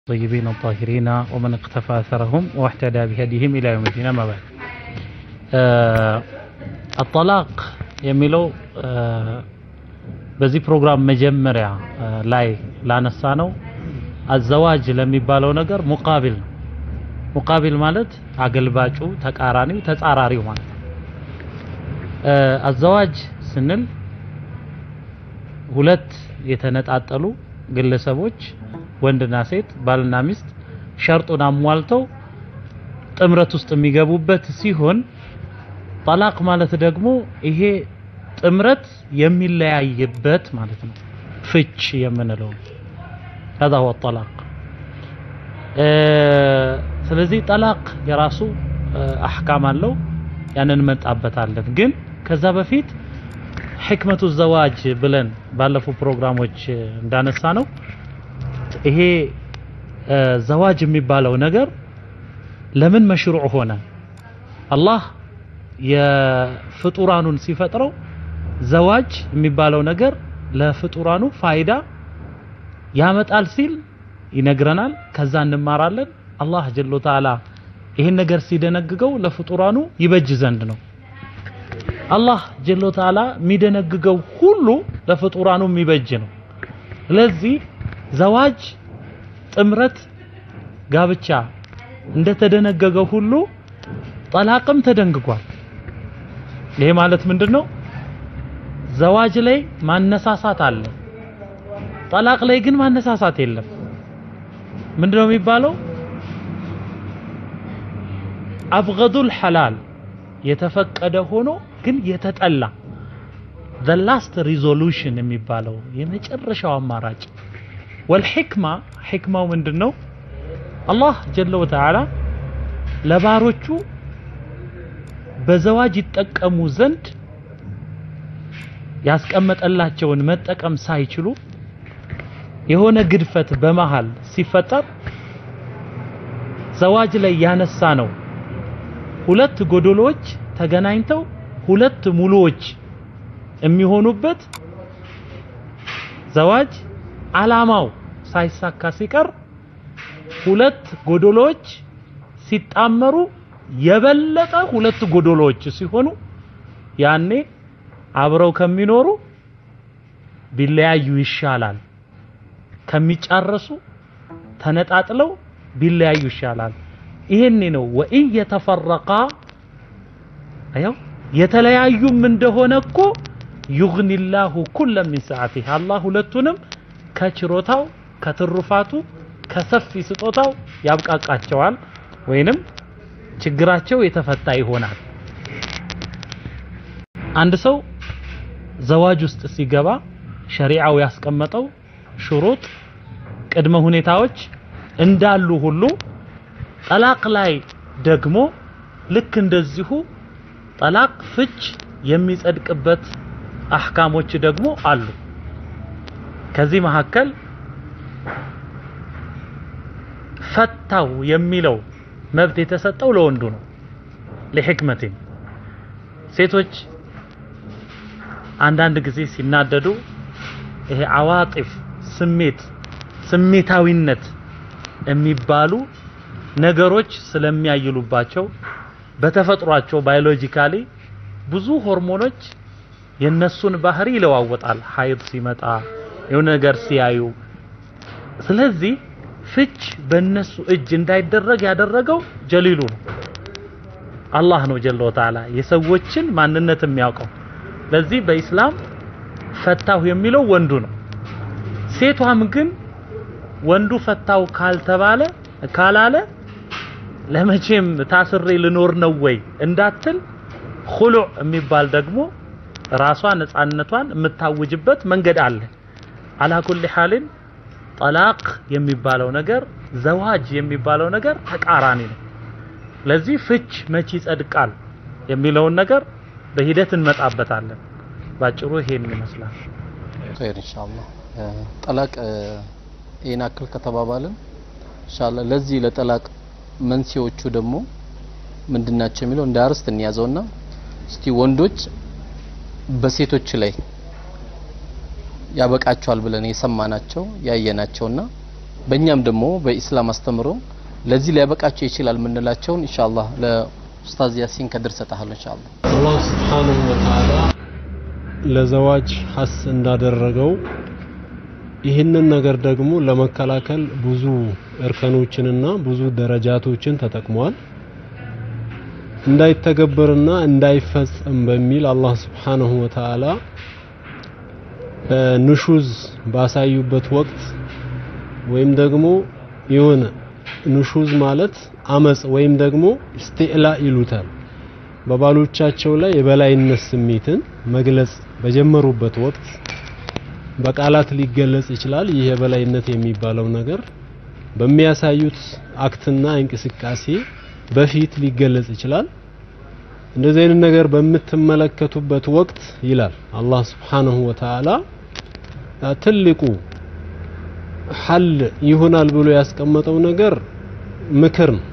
الطيبين الطاهرين ومن اقتفى أثرهم واحتدى بهديهم إلى يوم الدين أما بعد الطلاق የሚለው በዚህ ፕሮግራም መጀመሪያ ላይ ላነሳ ነው አዘዋጅ ለሚባለው ነገር ሙቃቢል ነው። ሙቃቢል ማለት አገልባጩ፣ ተቃራኒው፣ ተጻራሪው ማለት ነው። አዘዋጅ ስንል ሁለት የተነጣጠሉ ግለሰቦች ወንድና ሴት ባልና ሚስት ሸርጡን አሟልተው ጥምረት ውስጥ የሚገቡበት ሲሆን ጠላቅ ማለት ደግሞ ይሄ ጥምረት የሚለያይበት ማለት ነው። ፍች የምንለው هذا هو الطلاق ስለዚህ ጠላቅ የራሱ አህካም አለው ያንን እንመጣበታለን። ግን ከዛ በፊት ሕክመቱ ዘዋጅ ብለን ባለፉ ፕሮግራሞች እንዳነሳ ነው ይሄ ዘዋጅ የሚባለው ነገር ለምን መሽሩዕ ሆነ? አላህ የፍጡራኑን ሲፈጥረው ዘዋጅ የሚባለው ነገር ለፍጡራኑ ፋይዳ ያመጣል ሲል ይነግረናል። ከዛ እንማራለን። አላህ ጀሎ ተዓላ ይህን ነገር ሲደነግገው ለፍጡራኑ ይበጅ ዘንድ ነው። አላህ ጀሎ ተዓላ የሚደነግገው ሁሉ ለፍጡራኑ የሚበጅ ነው። ስለዚህ ዘዋጅ ጥምረት፣ ጋብቻ እንደተደነገገው ሁሉ ጠላቅም ተደንግጓል። ይሄ ማለት ምንድነው? ዘዋጅ ላይ ማነሳሳት አለ፣ ጠላቅ ላይ ግን ማነሳሳት የለም። ምንድነው የሚባለው? አብገዱል ሐላል የተፈቀደ ሆኖ ግን የተጠላ the last resolution የሚባለው የመጨረሻው አማራጭ ወልሕክማ ሕክማው ምንድን ነው? አላህ ጀለ ወተዓላ ለባሮቹ በዘዋጅ ይጠቀሙ ዘንድ ያስቀመጠላቸውን መጠቀም ሳይችሉ የሆነ ግድፈት በመሃል ሲፈጠር ዘዋጅ ላይ ያነሳ ነው ሁለት ጎዶሎዎች ተገናኝተው ሁለት ሙሉዎች የሚሆኑበት ዘዋጅ አላማው ሳይሳካ ሲቀር ሁለት ጎዶሎዎች ሲጣመሩ የበለጠ ሁለት ጎዶሎዎች ሲሆኑ ያኔ አብረው ከሚኖሩ ቢለያዩ ይሻላል። ከሚጫረሱ ተነጣጥለው ቢለያዩ ይሻላል። ይሄኔ ነው ወኢን የተፈረቃ አየው የተለያዩም እንደሆነ እኮ ዩግኒላሁ ኩለ ሚን ሰዓቲህ አላህ ሁለቱንም ከችሮታው ከትሩፋቱ ከሰፊ ስጦታው ያብቃቃቸዋል ወይንም ችግራቸው የተፈታ ይሆናል። አንድ ሰው ዘዋጅ ውስጥ ሲገባ ሸሪዓው ያስቀመጠው ሽሩጥ ቅድመ ሁኔታዎች እንዳሉ ሁሉ ጠላቅ ላይ ደግሞ ልክ እንደዚሁ ጠላቅ ፍች የሚጸድቅበት አህካሞች ደግሞ አሉ። ከዚህ መካከል ፈታው የሚለው መብት የተሰጠው ለወንዱ ነው። ለሕክመቴን ሴቶች አንዳንድ ጊዜ ሲናደዱ ይሄ አዋጢፍ ስሜት ስሜታዊነት የሚባሉ ነገሮች ስለሚያይሉባቸው በተፈጥሯቸው ባዮሎጂካሊ ብዙ ሆርሞኖች የነሱን ባህሪ ይለዋወጣል። ሀይድ ሲመጣ የሆነ ነገር ሲያዩ ስለዚህ ፍች በእነሱ እጅ እንዳይደረግ ያደረገው ጀሊሉ ነው፣ አላህ ነው ጀለ ወተዓላ የሰዎችን ማንነት የሚያውቀው። ለዚህ በኢስላም ፈታሁ የሚለው ወንዱ ነው። ሴቷም ግን ወንዱ ፈታው ካልተባለ ካላለ ለመቼም ታስሬ ልኖር ነው ወይ እንዳትል ሁሉዕ የሚባል ደግሞ ራሷ ነፃነቷን የምታውጅበት መንገድ አለ። አላ ኩሊ ሐልን ጠላቅ የሚባለው ነገር ዘዋጅ የሚባለው ነገር ተቃራኒ ነው። ለዚህ ፍች መቼ ይጸድቃል የሚለውን ነገር በሂደት እንመጣበታለን። ባጭሩ ይሄን ይመስላል። ኸይር ኢንሻአላህ። ጠላቅ ይሄን አክል ከተባባልን ኢንሻአላህ ለዚህ ለጠላቅ መንስኤዎቹ ደግሞ ምንድናቸው የሚለው እንደ አርስት እንያዘውና እስቲ ወንዶች በሴቶች ላይ ያበቃቸዋል ብለን የሰማናቸው ያየናቸውና በእኛም ደግሞ በኢስላም አስተምሮ ለዚህ ሊያበቃቸው ይችላል የምንላቸውን ኢንሻአላህ ለኡስታዝ ያሲን ከድር ሰጣለሁ ኢንሻአላህ አላህ ስብሓንሁ ወተዓላ ለዘዋጅ ሐስ እንዳደረገው ይህንን ነገር ደግሞ ለመከላከል ብዙ እርከኖችንና ብዙ ደረጃቶችን ተጠቅሟል። እንዳይተገበርና እንዳይፈጸም በሚል አላህ ስብሓንሁ ወተዓላ ኑሹዝ ባሳዩበት ወቅት ወይም ደግሞ የሆነ ኑሹዝ ማለት አመጽ ወይም ደግሞ ኢስቲዕላ ይሉታል። በባሎቻቸው ላይ የበላይነት ስሜትን መግለጽ በጀመሩበት ወቅት በቃላት ሊገለጽ ይችላል። ይህ የበላይነት የሚባለው ነገር በሚያሳዩት አክትና እንቅስቃሴ በፊት ሊገለጽ ይችላል። እንደዚህ አይነት ነገር በምትመለከቱበት ወቅት ይላል አላህ ስብሓንሁ ወተዓላ ትልቁ ሐል ይሆናል ብሎ ያስቀመጠው ነገር ምክር ነው።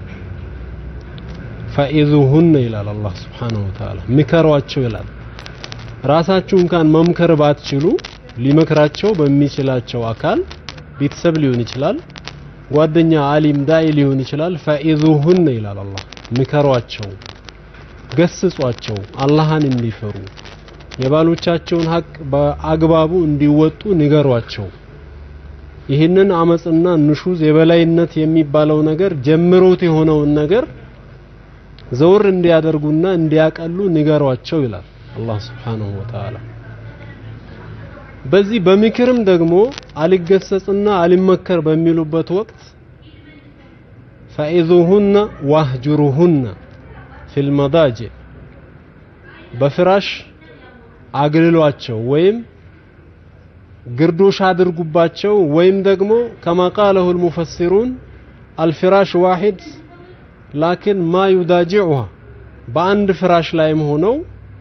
ፈኢዙሁነ ይላል አላህ ስብሓንሁ ወተዓላ ምከሯቸው ይላል። ራሳችሁ እንኳን መምከር ባትችሉ ሊመክራቸው በሚችላቸው አካል ቤተሰብ ሊሆን ይችላል፣ ጓደኛ፣ አሊም፣ ዳኢ ሊሆን ይችላል። ፈኢዙሁነ ይላል አላህ ምከሯቸው፣ ገስጿቸው፣ አላህን እንዲፈሩ የባሎቻቸውን ሀቅ በአግባቡ እንዲወጡ ንገሯቸው። ይህንን አመጽና ንሹዝ የበላይነት የሚባለው ነገር ጀምሮት የሆነውን ነገር ዘውር እንዲያደርጉና እንዲያቀሉ ንገሯቸው ይላል አላህ ስብሓንሁ ወተዓላ። በዚህ በምክርም ደግሞ አልገሰጽና አልመከር በሚሉበት ወቅት ፈኢዙሁነ ዋህጁሩሁነ ፊል መዳጅ በፍራሽ አግልሏቸው ወይም ግርዶሽ አድርጉባቸው ወይም ደግሞ ከማ ቃለሁ ልሙፈሲሩን አልፍራሽ ዋሂድ ላኪን ማ ዩዳጅዑሃ በአንድ ፍራሽ ላይም ሆነው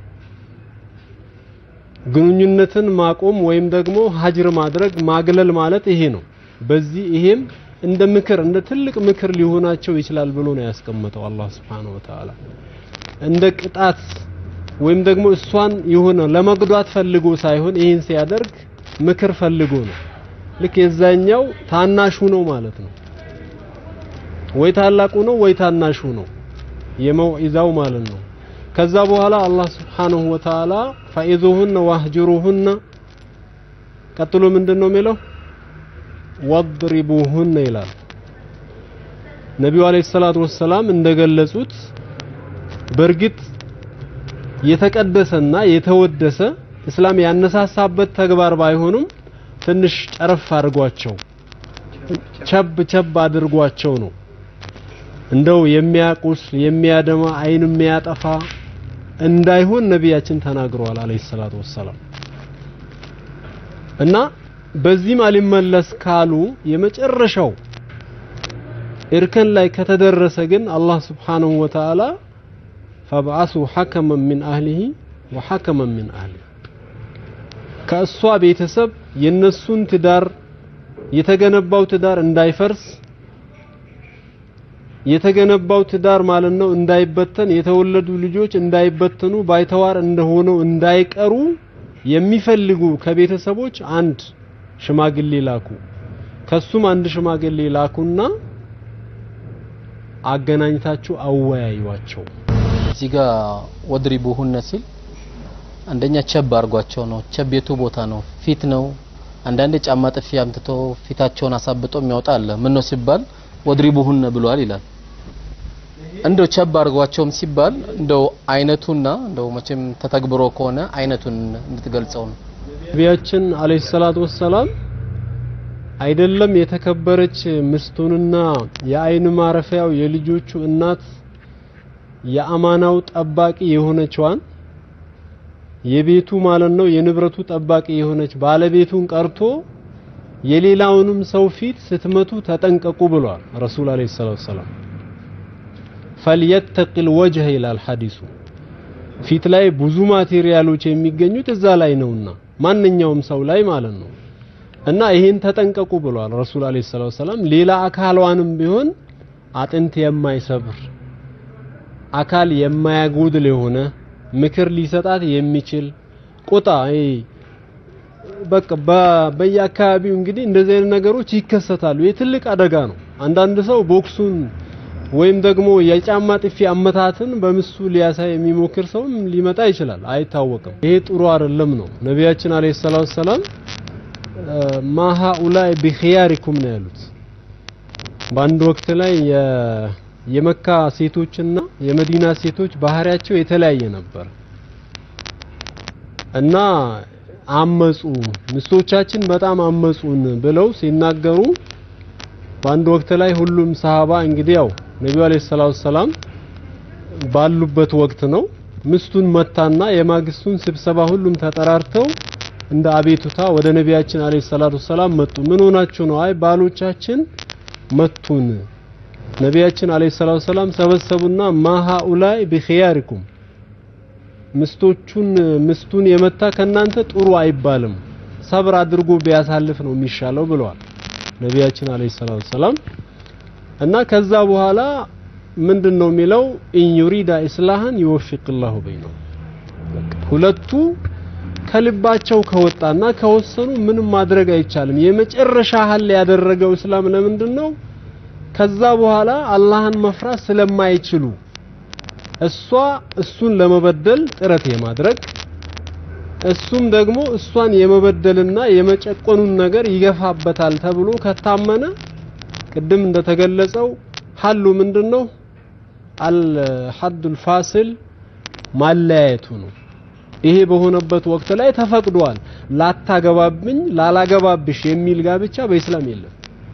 ግንኙነትን ማቆም ወይም ደግሞ ሀጅር ማድረግ ማግለል ማለት ይሄ ነው። በዚህ ይሄም እንደ ምክር እንደ ትልቅ ምክር ሊሆናቸው ይችላል ብሎ ነው ያስቀመጠው አላህ Subhanahu Wa Ta'ala። እንደ ቅጣት ወይም ደግሞ እሷን የሆነ ለመጉዳት ፈልጎ ሳይሆን ይህን ሲያደርግ ምክር ፈልጎ ነው። ልክ የዛኛው ታናሹ ነው ማለት ነው። ወይ ታላቁ ነው ወይ ታናሹ ነው የመውዒዛው ማለት ነው። ከዛ በኋላ አላህ ስብሓንሁ ወተዓላ ፈኢዙሁነ ዋህጅሩሁነ ቀጥሎ ምንድን ነው የሚለው ወድሪቡሁነ ይላል። ነቢዩ አለይሂ ሰላቱ ወሰላም እንደገለጹት በእርግጥ የተቀደሰና የተወደሰ እስላም ያነሳሳበት ተግባር ባይሆኑም ትንሽ ጨረፍ አድርጓቸው ቸብ ቸብ አድርጓቸው ነው እንደው የሚያቁስ የሚያደማ አይን የሚያጠፋ እንዳይሆን ነቢያችን ተናግረዋል አለይሂ ሰላቱ ወሰላም። እና በዚህም አልመለስ ካሉ የመጨረሻው እርከን ላይ ከተደረሰ ግን አላህ ስብሓንሁ ወተዓላ ፈብዓሱ ሐከመን ሚን አህሊሂ ወሐከመን ሚን አህሊሂ ከእሷ ቤተሰብ የነሱን ትዳር የተገነባው ትዳር እንዳይፈርስ የተገነባው ትዳር ማለት ነው እንዳይበተን የተወለዱ ልጆች እንዳይበተኑ ባይተዋር እንደሆነው እንዳይቀሩ የሚፈልጉ ከቤተሰቦች አንድ ሽማግሌ ላኩ። ከሱም አንድ ሽማግሌ ላኩና አገናኝታችሁ አወያዩዋቸው። እዚህ ጋር ወድሪቡሁነ ሲል አንደኛ ቸብ አድርጓቸው ነው። ቸብ የቱ ቦታ ነው? ፊት ነው። አንዳንዴ ጫማ ጥፊ አምጥቶ ፊታቸውን አሳብጦ የሚያወጣ አለ። ምን ነው ሲባል ወድሪቡሁነ ብሏል ይላል። እንደው ቸብ አድርጓቸውም ሲባል እንደው አይነቱና እንደው መቼም ተተግብሮ ከሆነ አይነቱን እንድትገልጸው ነው። ነቢያችን አለይሂ ሰላቱ ወሰላም አይደለም የተከበረች ምስቱንና የአይን ማረፊያው የልጆቹ እናት የአማናው ጠባቂ የሆነችዋን የቤቱ ማለት ነው የንብረቱ ጠባቂ የሆነች ባለቤቱን ቀርቶ የሌላውንም ሰው ፊት ስትመቱ ተጠንቀቁ ብሏል ረሱል አለይሂ ሰላቱ ወሰላም። ፈልየተቂል ወጅህ ይላል ሐዲሱ። ፊት ላይ ብዙ ማቴሪያሎች የሚገኙት እዛ ላይ ነውና ማንኛውም ሰው ላይ ማለት ነው። እና ይሄን ተጠንቀቁ ብሏል ረሱል አለይሂ ሰላቱ ወሰላም። ሌላ አካሏንም ቢሆን አጥንት የማይሰብር አካል የማያጎድል የሆነ ምክር ሊሰጣት የሚችል ቁጣ በቃ በ- በየአካባቢው እንግዲህ እንደዚህ አይነት ነገሮች ይከሰታሉ። ይህ ትልቅ አደጋ ነው። አንዳንድ ሰው ቦክሱን ወይም ደግሞ የጫማ ጥፊ አመታትን በምሱ ሊያሳይ የሚሞክር ሰውም ሊመጣ ይችላል፣ አይታወቅም። ይሄ ጥሩ አይደለም ነው ነቢያችን አለይሂ ሰላቱ ሰላም ማ ሃኡላይ ቢኺያሪኩም ነው ያሉት። በአንድ ወቅት ላይ የ- የመካ ሴቶችና የመዲና ሴቶች ባህሪያቸው የተለያየ ነበር እና አመጹ ሚስቶቻችን በጣም አመጹን ብለው ሲናገሩ በአንድ ወቅት ላይ ሁሉም ሰሃባ እንግዲህ ያው ነቢዩ አለይሂ ሰላቱ ሰላም ባሉበት ወቅት ነው ምስቱን መታና የማግስቱን ስብሰባ ሁሉም ተጠራርተው እንደ አቤቱታ ወደ ነቢያችን አለይሂ ሰላቱ ሰላም መጡ። ምን ሆናችሁ ነው? አይ ባሎቻችን መቱን። ነቢያችን አለይሂ ሰላቱ ሰላም ሰበሰቡና ማሃኡላይ ቢኺያሪኩም ምስቶቹን ምስቱን የመታ ከናንተ ጥሩ አይባልም፣ ሰብር አድርጎ ቢያሳልፍ ነው የሚሻለው ብለዋል ነቢያችን አለይሂ ሰላቱ ሰላም። እና ከዛ በኋላ ምንድን ነው የሚለው ኢን ዩሪዳ ኢስላህን ይወፊቅላሁ በይነው ሁለቱ ከልባቸው ከወጣና ከወሰኑ ምንም ማድረግ አይቻልም። የመጨረሻ ሀል ያደረገው እስላም ለምንድን ነው? ከዛ በኋላ አላህን መፍራት ስለማይችሉ እሷ እሱን ለመበደል ጥረት የማድረግ እሱም ደግሞ እሷን የመበደልና የመጨቆኑን ነገር ይገፋበታል ተብሎ ከታመነ ቅድም እንደተገለጸው ሀሉ ምንድነው? አልሐዱል ፋሲል ማለያየቱ ነው። ይሄ በሆነበት ወቅት ላይ ተፈቅዷል። ላታገባብኝ ላላገባብሽ የሚል ጋብቻ በኢስላም የለም።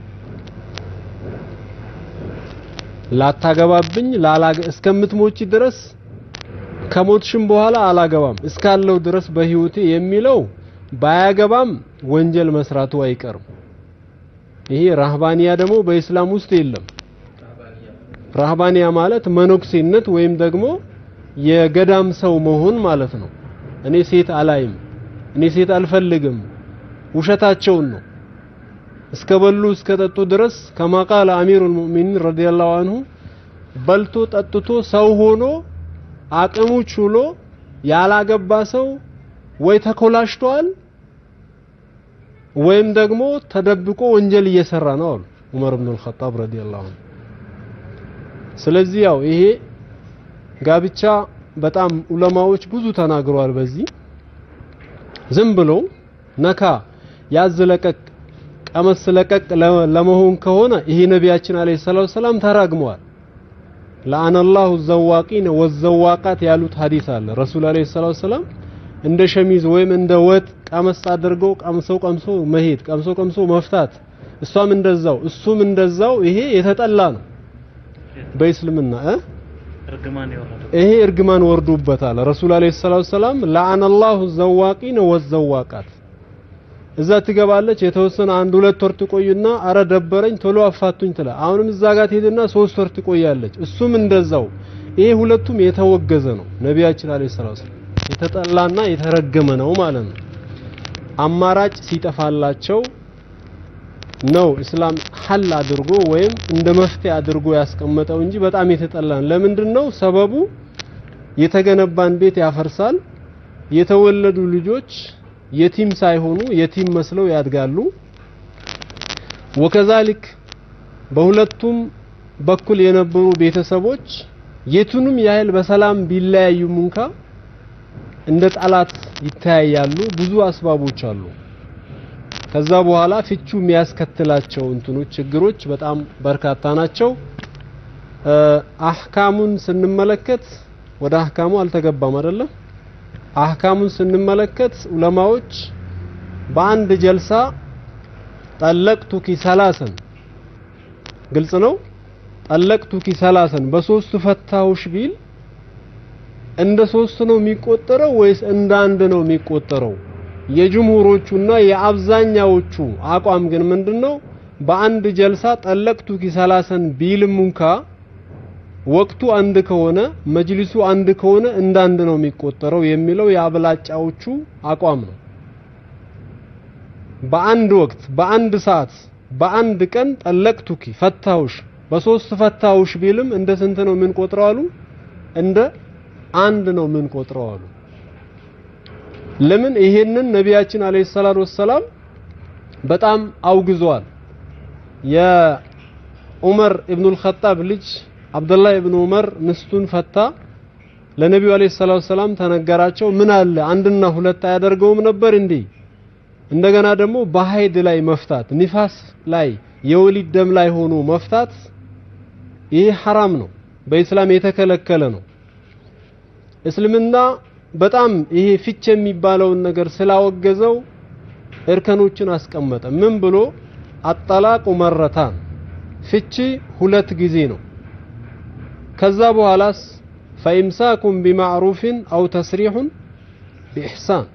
ላታገባብኝ ላላገ እስከምትሞቺ ድረስ ከሞትሽም በኋላ አላገባም እስካለው ድረስ በህይወቴ የሚለው ባያገባም ወንጀል መስራቱ አይቀርም። ይሄ ራህባንያ ደግሞ በኢስላም ውስጥ የለም። ራህባንያ ማለት መነኩሴነት ወይም ደግሞ የገዳም ሰው መሆን ማለት ነው። እኔ ሴት አላይም፣ እኔ ሴት አልፈልግም፣ ውሸታቸውን ነው። እስከ በሉ እስከ ጠጡ ድረስ ከማ ቃለ አሚሩል ሙእሚኒን ረዲየላሁ አንሁ በልቶ ጠጥቶ ሰው ሆኖ አቅሙ ችሎ ያላገባ ሰው ወይ ተኮላሽቷል ወይም ደግሞ ተደብቆ ወንጀል እየሰራ ነው አሉ ዑመር ኢብኑል ኸጣብ ረዲየላሁ አንሁ። ስለዚህ ያው ይሄ ጋብቻ በጣም ዑለማዎች ብዙ ተናግረዋል። በዚህ ዝም ብሎ ነካ ያዝ ለቀቅ ቀመስ ለቀቅ ለመሆን ከሆነ ይሄ ነቢያችን አለይሂ ሰላቱ ሰላም ተራግመዋል። ለአነላሁ ዘዋቂነ ወዘዋቃት ያሉት ሐዲስ አለ። ረሱል አለይሂ ሰላቱ ሰላም እንደ ሸሚዝ ወይም እንደ ወጥ ቀመስ አድርገው ቀምሰው ቀምሶ መሄድ ቀምሶ ቀምሶ መፍታት፣ እሷም እንደዛው እሱም እንደዛው። ይሄ የተጠላ ነው በእስልምና እ እርግማን የወረደ ይሄ እርግማን ወርዶበታል። ረሱል አለይሂ ሰላቱ ሰላም ለአነላሁ ዘዋቂነ ወዘዋቃት እዛ ትገባለች። የተወሰነ አንድ ሁለት ወር ትቆይና አረ ደበረኝ ቶሎ አፋቱኝ ትላ። አሁንም እዛ ጋር ትሄድና ሶስት ወር ትቆያለች። እሱም እንደዛው። ይሄ ሁለቱም የተወገዘ ነው። ነቢያችን አለይሂ ሰላቱ ሰላም የተጠላና የተረገመ ነው ማለት ነው። አማራጭ ሲጠፋላቸው ነው እስላም ሐል አድርጎ ወይም እንደ መፍትሄ አድርጎ ያስቀመጠው እንጂ በጣም የተጠላ ነው። ለምንድን ነው? ሰበቡ የተገነባን ቤት ያፈርሳል። የተወለዱ ልጆች የቲም ሳይሆኑ የቲም መስለው ያድጋሉ። ወከዛሊክ በሁለቱም በኩል የነበሩ ቤተሰቦች የቱንም ያህል በሰላም ቢለያዩም እንኳ እንደ ጠላት ይተያያሉ። ብዙ አስባቦች አሉ። ከዛ በኋላ ፍቹ የሚያስከትላቸው እንትኖች ችግሮች በጣም በርካታ ናቸው። አህካሙን ስንመለከት ወደ አህካሙ አልተገባም አይደለም። አህካሙን ስንመለከት ዑለማዎች በአንድ ጀልሳ ጠለቅቱኪ ሰላሰን ግልጽ ነው። ጠለቅቱኪ ሰላሰን በሶስት ፈታሁሽ ቢል እንደ ሶስት ነው የሚቆጠረው ወይስ እንደ አንድ ነው የሚቆጠረው? የጅምሁሮቹና የአብዛኛዎቹ አቋም ግን ምንድነው? በአንድ ጀልሳ ጠለቅቱኪ ሰላሰን ቢልም እንኳ ወቅቱ አንድ ከሆነ መጅሊሱ አንድ ከሆነ እንደ አንድ ነው የሚቆጠረው የሚለው የአብላጫዎቹ አቋም ነው። በአንድ ወቅት፣ በአንድ ሰዓት፣ በአንድ ቀን ጠለቅቱኪ ፈታሁሽ፣ በሶስት ፈታሁሽ ቢልም እንደ ስንት ነው የምንቆጥረው አሉ? እንደ አንድ ነው የምንቆጥረው አሉ። ለምን ይሄንን ነቢያችን አለይሂ ሰላቱ ወሰላም በጣም አውግዘዋል። የዑመር ኢብኑል ኸጣብ ልጅ አብዱላህ ኢብኑ ዑመር ሚስቱን ፈታ። ለነቢዩ አለይሂ ሰላቱ ወሰላም ተነገራቸው። ምን አለ አንድና ሁለት አያደርገውም ነበር እንዴ? እንደገና ደግሞ በሀይድ ላይ መፍታት፣ ኒፋስ ላይ የወሊድ ደም ላይ ሆኖ መፍታት ይህ ሐራም ነው፣ በኢስላም የተከለከለ ነው። እስልምና በጣም ይሄ ፍች የሚባለውን ነገር ስላወገዘው እርከኖችን አስቀመጠ። ምን ብሎ አጠላቁ መረታን ፍቺ ሁለት ጊዜ ነው። ከዛ በኋላስ ፈኢምሳኩም ቢማዕሩፍን አው ተስሪሑን ቢኢሕሳን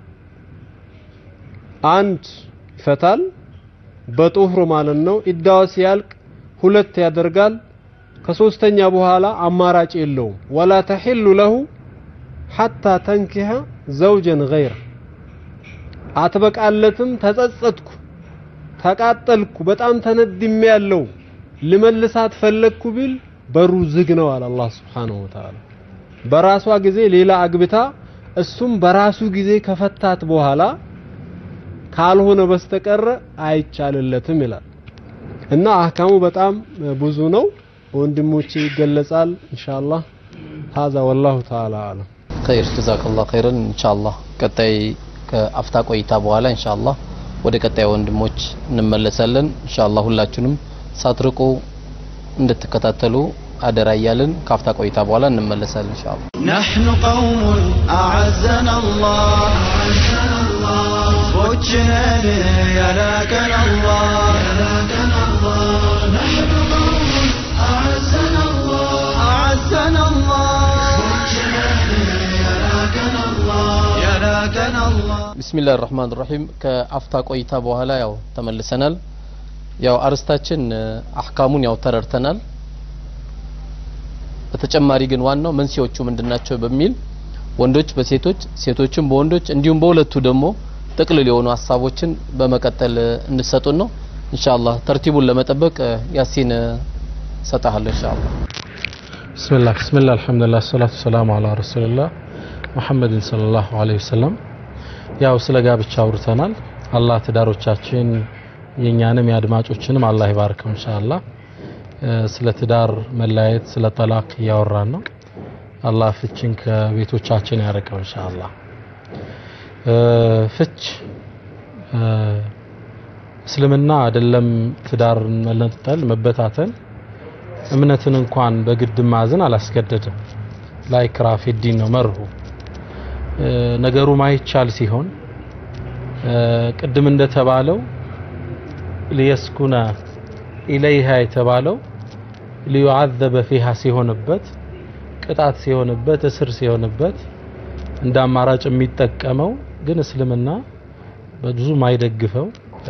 አንድ ይፈታል በጡህር ማለት ነው። ኢዳዋ ሲያልቅ ሁለት ያደርጋል። ከሶስተኛ በኋላ አማራጭ የለውም። ወላ ተሒሉ ለሁ ሐታ ተንኪሐ ዘውጀን ገይረ አትበቃለትም። ተጸጸትኩ፣ ተቃጠልኩ፣ በጣም ተነድሜ ያለው ልመልሳት ፈለግኩ ቢል በሩ ዝግ ነው አለ አላህ ሱብሓነሁ ወተዓላ። በራሷ ጊዜ ሌላ አግብታ እሱም በራሱ ጊዜ ከፈታት በኋላ ካልሆነ በስተቀረ አይቻልለትም ይላል እና አህካሙ በጣም ብዙ ነው። ወንድሞቼ ይገለጻል ኢንሻአላህ። ሀዛ ወላሁ ተዓላ አለም። ኸይር ጀዛከላህ ኸይረን። ኢንሻአላህ ቀጣይ ከአፍታ ቆይታ በኋላ ኢንሻአላህ ወደ ቀጣይ ወንድሞች እንመለሳለን። ኢንሻአላህ ሁላችሁንም ሳትርቁ እንድትከታተሉ አደራ እያልን ከአፍታ ቆይታ በኋላ እንመለሳለን ኢንሻአላህ። نحن قوم أعزنا الله وجهنا يلاكنا الله نحن قوم أعزنا الله أعزنا الله يلاكنا الله يلاكنا الله ቢስሚላህ ራህማን ራሂም ከአፍታ ቆይታ በኋላ ያው ተመልሰናል። ያው አርስታችን አህካሙን ያው ተረድተናል። በተጨማሪ ግን ዋናው መንስኤዎቹ ምንድናቸው በሚል ወንዶች በሴቶች ሴቶችን በወንዶች እንዲሁም በሁለቱ ደግሞ ጥቅልል የሆኑ ሀሳቦችን በመቀጠል እንድሰጡን ነው። ኢንሻአላህ ተርቲቡን ለመጠበቅ ያሲን ሰጣለሁ ኢንሻአላህ። ብስሚላህ ብስሚላህ አልሐምዱሊላህ ሰላቱ ሰላሙ አላ ረሱልላህ ሙሐመድን ሰለላሁ ዐለይሂ ወሰለም። ያው ስለ ጋብቻ አውርተናል። አላህ ትዳሮቻችን የኛንም የአድማጮችንም አላህ ይባርከው ኢንሻአላህ። ስለ ትዳር መለያየት ስለ ጠላቅ እያወራን ነው። አላህ ፍችን ከቤቶቻችን ያርቀው ኢንሻአላህ። ፍች እስልምና አይደለም ትዳር መነጠል መበታተን እምነትን እንኳን በግድ ማዘን አላስገደድም። ላይ ክራፍ ዲን ነው መርሁ። ነገሩ ማይቻል ሲሆን ቅድም እንደተባለው ሊየስኩነ ኢለይሃ የተባለው ሊዩዓዘበ ፊሃ ሲሆንበት ቅጣት ሲሆንበት እስር ሲሆንበት እንደ አማራጭ የሚጠቀመው ግን እስልምና በብዙ ማይደግፈው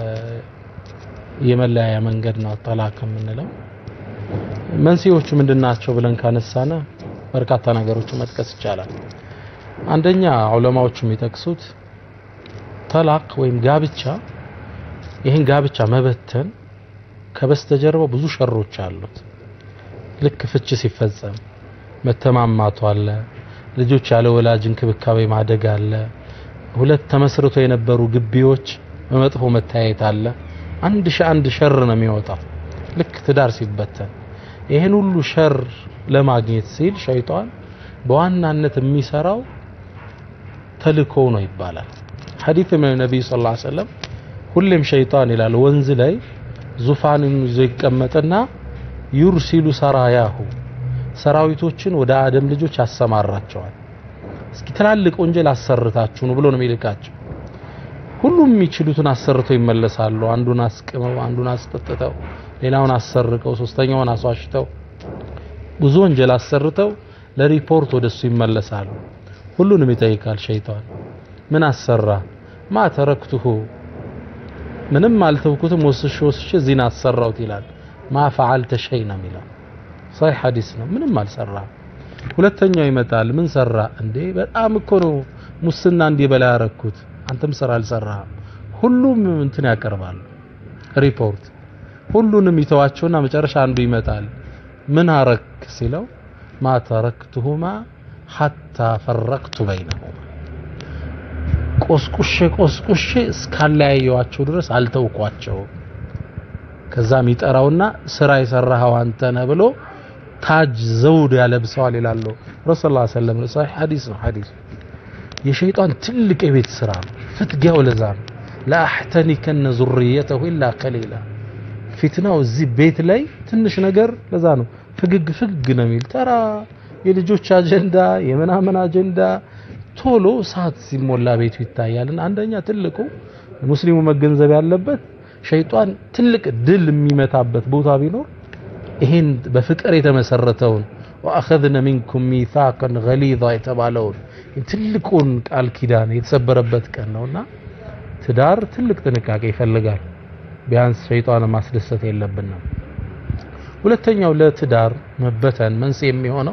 የመለያያ መንገድ ነው ጠላቅ የምንለው። መንስኤዎቹ ምንድናቸው ብለን ካነሳነ በርካታ ነገሮች መጥቀስ ይቻላል። አንደኛ ዑለማዎቹ የሚጠቅሱት ጠላቅ ወይም ጋብቻ ይህን ጋብቻ መበተን ከበስተጀርባው ብዙ ሸሮች አሉት። ልክ ፍች ሲፈጸም መተማማቱ አለ፣ ልጆች ያለ ወላጅ እንክብካቤ ማደግ አለ፣ ሁለት ተመስርቶ የነበሩ ግቢዎች በመጥፎ መታየት አለ። አንድ ሺ አንድ ሸር ነው የሚወጣው ልክ ትዳር ሲበተን። ይህን ሁሉ ሸር ለማግኘት ሲል ሸይጣን በዋናነት የሚሰራው ተልእኮው ነው ይባላል። ሐዲስ ምን ነብዩ ሰለላሁ ዐለይሂ ወሰለም ሁሌም ሸይጣን ይላል ወንዝ ላይ ዙፋንን ይዞ ይቀመጥና ዩርሲሉ ሰራያሁ ሰራዊቶችን ወደ አደም ልጆች ያሰማራቸዋል። እስኪ ትላልቅ ወንጀል አሰርታችሁ ነው ብሎ ነው የሚልካቸው። ሁሉም የሚችሉትን አሰርተው ይመለሳሉ። አንዱን አስቅመው፣ አንዱን አስጠጥተው፣ ሌላውን አሰርቀው፣ ሶስተኛውን አስዋሽተው ብዙ ወንጀል አሰርተው ለሪፖርት ወደሱ ይመለሳሉ። ሁሉንም ይጠይቃል ሸይጣን። ምን አሰራ? ማ ተረክቱሁ ምንም አልተውኩትም ወስሽ ወስሽ ዚና አሰራውት ይላል። ማ ፈዓልተ ሸይ ነው የሚለው ሰሒህ ሐዲስ ነው። ምንም አልሰራ። ሁለተኛው ይመጣል። ምን ሰራ እንዴ? በጣም እኮ ነው ሙስና እንዲበላ ያረኩት። አንተም ስራ አልሰራህም። ሁሉም እንትን ያቀርባሉ ሪፖርት። ሁሉንም ይተዋቸውና መጨረሻ አንዱ ይመጣል። ምን አረክ ሲለው ማ ተረክቱሁማ ሐታ ፈረቅቱ በይነሁማ ቆስቁሼ ቆስቁሼ እስካለያየዋቸው ድረስ አልተውኳቸውም። ከዛ የሚጠራውና ስራ የሰራኸው አንተ ነህ ብሎ ታጅ ዘውድ ያለብሰዋል ይላሉ ረሱል ላ ሰለም ሰሒህ ሐዲስ ነው ሐዲስ የሸይጣን ትልቅ የቤት ስራ ነው ፍትጊያው ለዛ ነው ለአሕተኒከነ ዙርየተሁ ኢላ ቀሊላ ፊትናው እዚህ ቤት ላይ ትንሽ ነገር ለዛ ነው ፍግግ ፍግግ ነው የሚል ተራ የልጆች አጀንዳ የምናምን አጀንዳ ቶሎ ሰዓት ሲሞላ ቤቱ ይታያልና አንደኛ ትልቁ ሙስሊሙ መገንዘብ ያለበት ሸይጣን ትልቅ ድል የሚመታበት ቦታ ቢኖር ይሄን በፍቅር የተመሰረተውን ወአኸዝነ ሚንኩም ሚሳቅን ገሊዛ የተባለውን ትልቁን ቃል ኪዳን የተሰበረበት ቀን ነውና ትዳር ትልቅ ጥንቃቄ ይፈልጋል። ቢያንስ ሸይጣን ማስደሰት የለብንም። ሁለተኛው ለትዳር መበተን መንስኤ የሚሆነው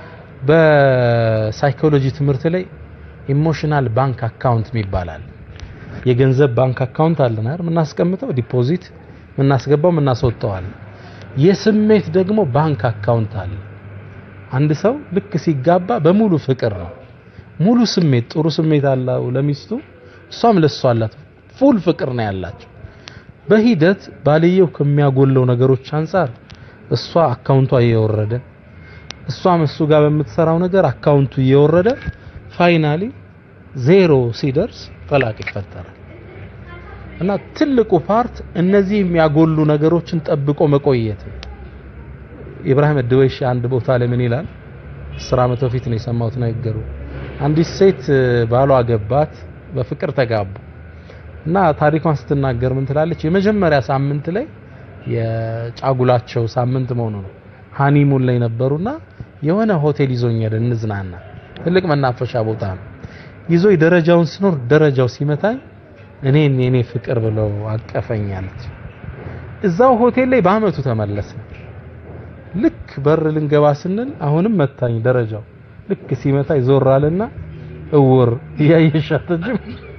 በሳይኮሎጂ ትምህርት ላይ ኢሞሽናል ባንክ አካውንት ይባላል። የገንዘብ ባንክ አካውንት አለን አይደል? የምናስቀምጠው ዲፖዚት የምናስገባው የምናስወጣው አለ። የስሜት ደግሞ ባንክ አካውንት አለ። አንድ ሰው ልክ ሲጋባ በሙሉ ፍቅር ነው። ሙሉ ስሜት ጥሩ ስሜት አለው ለሚስቱ፣ እሷም ለሷ አላት። ፉል ፍቅር ነው ያላቸው። በሂደት ባልየው ከሚያጎለው ነገሮች አንጻር እሷ አካውንቷ እየወረደ እሷም እሱ ጋር በምትሰራው ነገር አካውንቱ እየወረደ ፋይናሊ ዜሮ ሲደርስ ጠላቅ ይፈጠራል። እና ትልቁ ፓርት እነዚህ የሚያጎሉ ነገሮችን ጠብቆ መቆየት ነው። ኢብራሂም ድወይሽ አንድ ቦታ ላይ ምን ይላል? አስር ዓመት በፊት ነው የሰማሁት ነገሩ። አንዲት ሴት ባሏ ገባት፣ በፍቅር ተጋቡ እና ታሪኳን ስትናገር ምን ትላለች? የመጀመሪያ ሳምንት ላይ የጫጉላቸው ሳምንት መሆኑ ነው። ሃኒሙን ላይ ነበሩና የሆነ ሆቴል ይዞኝ ሄደ እንዝናና። ትልቅ መናፈሻ ቦታ ነው። ይዞኝ ደረጃውን ስኖር ደረጃው ሲመታኝ እኔን የኔ ፍቅር ብለው አቀፈኛለች። እዛው ሆቴል ላይ በአመቱ ተመለሰ። ልክ በር ልንገባ ስንል አሁንም መታኝ ደረጃው። ልክ ሲመታኝ ዞር አለና እውር እያየሻተጅም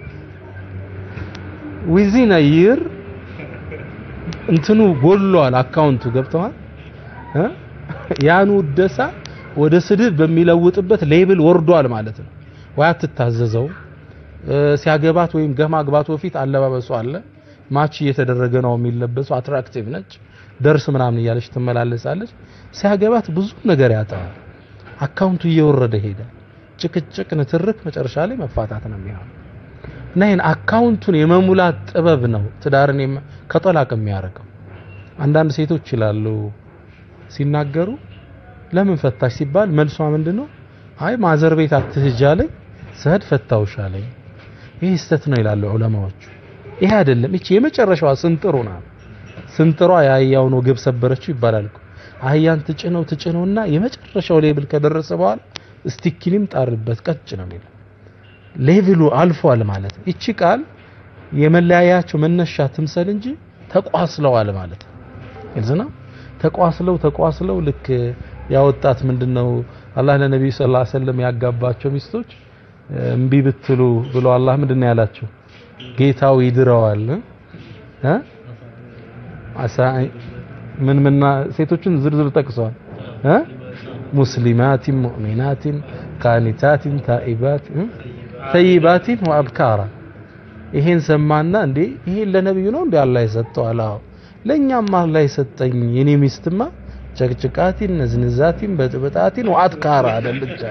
ዊዚን ይር እንትኑ ጎሏል አካውንቱ ገብተዋል እ ያኑ ደሳ ወደ ስድብ በሚለውጥበት ሌብል ወርዷል ማለት ነው። ወይ አትታዘዘው ሲያገባት ወይም ከማግባቱ በፊት አለባበሱ አለ ማች እየተደረገ ነው የሚለበሰው አትራክቲቭ ነች ደርስ ምናምን እያለች ትመላለሳለች። ሲያገባት ብዙ ነገር ያጣዋል። አካውንቱ እየወረደ ሄደ። ጭቅጭቅ፣ ንትርክ መጨረሻ ላይ መፋታት ነው የሚሆነው። እና ይህን አካውንቱን የመሙላት ጥበብ ነው ትዳርን ከጠላቅ የሚያደርገው። አንዳንድ ሴቶች ይላሉ ሲናገሩ ለምን ፈታሽ ሲባል መልሷ ምንድነው? አይ ማዘር ቤት አትሂጂ አለኝ ስሄድ ፈታውሽ አለኝ። ይህ ስተት ነው ይላሉ ዑለማዎቹ። ይሄ አይደለም። እቺ የመጨረሻዋ ስንጥሩ ናት። ስንጥሯ የአህያውን ወገብ ሰበረችው ይባላል እኮ። አህያን ትጭነው ትጭነውና የመጨረሻው ሌብል ከደረሰ በኋላ ስቲኪኒም ጣርበት ቀጭ ነው የሚለው ሌቭሉ አልፏል ማለት ነው። እቺ ቃል የመለያያቸው መነሻ ትምሰል እንጂ ተቋስለዋል ማለት ነው። ግልጽ ነው። ተቋስለው ተቋስለው ልክ ያወጣት ምንድነው አላህ ለነቢዩ ሰለላሁ ዐለይሂ ወሰለም ያጋባቸው ሚስቶች እምቢ ብትሉ ብሎ አላህ ምንድነው ያላቸው? ጌታው ይድረዋል እ አሳ ምን ምና ሴቶችን ዝርዝር ጠቅሰዋል እ ሙስሊማቲን ሙእሚናቲን ቃኒታቲን ታኢባቲን ተይባቲን ወአብካራ ይሄን ሰማና እንዴ ይሄን ለነብዩ ነው እንዴ አላህ የሰጠው አላህ ለኛም አላህ የሰጠኝ የኔ ሚስትማ ጨቅጭቃቲን ነዝንዛቲን በጥብጣቲን ወአትካራ አይደለች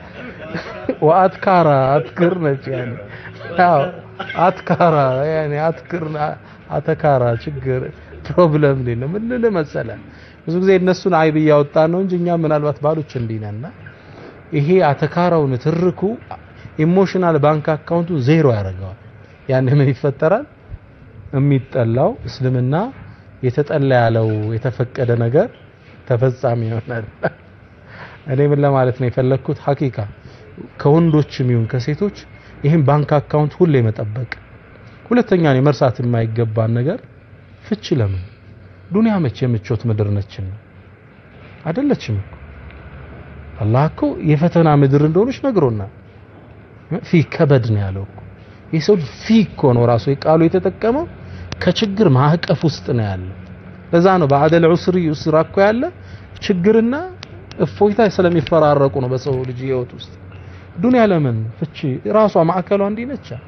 ወአትካራ አትክር ነች ያኔ አዎ አትካራ ያኔ አትክር አተካራ ችግር ፕሮብለም ነው ምን ልል መሰለ ብዙ ጊዜ እነሱን አይብ እያወጣ ነው እንጂ እኛ ምናልባት ባሎች እንዲህ ነንና ይሄ አተካራውን ትርኩ ኢሞሽናል ባንክ አካውንቱ ዜሮ ያደርገዋል። ያን ምን ይፈጠራል? የሚጠላው እስልምና የተጠላ ያለው የተፈቀደ ነገር ተፈጻሚ ይሆናል። እኔ ምን ለማለት ነው የፈለግኩት ሀቂቃ ከወንዶችም ይሁን ከሴቶች ይህን ባንክ አካውንት ሁሌ መጠበቅ። ሁለተኛ ነው መርሳት የማይገባን ነገር ፍቺ ለምን ዱንያ መቼ የምቾት ምድር ነችን አይደለችም እኮ አላህ እኮ የፈተና ምድር እንደሆነች ነግሮናል። ፊ ከበድ ነው ያለው እኮ የሰው ፊ እኮ ነው ራሱ የቃሉ የተጠቀመው ከችግር ማዕቀፍ ውስጥ ነው ያለው። ለዛ ነው በአደል ዑስሪ ዩስራ እኮ ያለ ችግርና እፎይታ ስለሚፈራረቁ ነው በሰው ልጅ ህይወት ውስጥ። ዱንያ ለምን ፍቺ ራሷ ማዕከሏ እንዲህ ነች።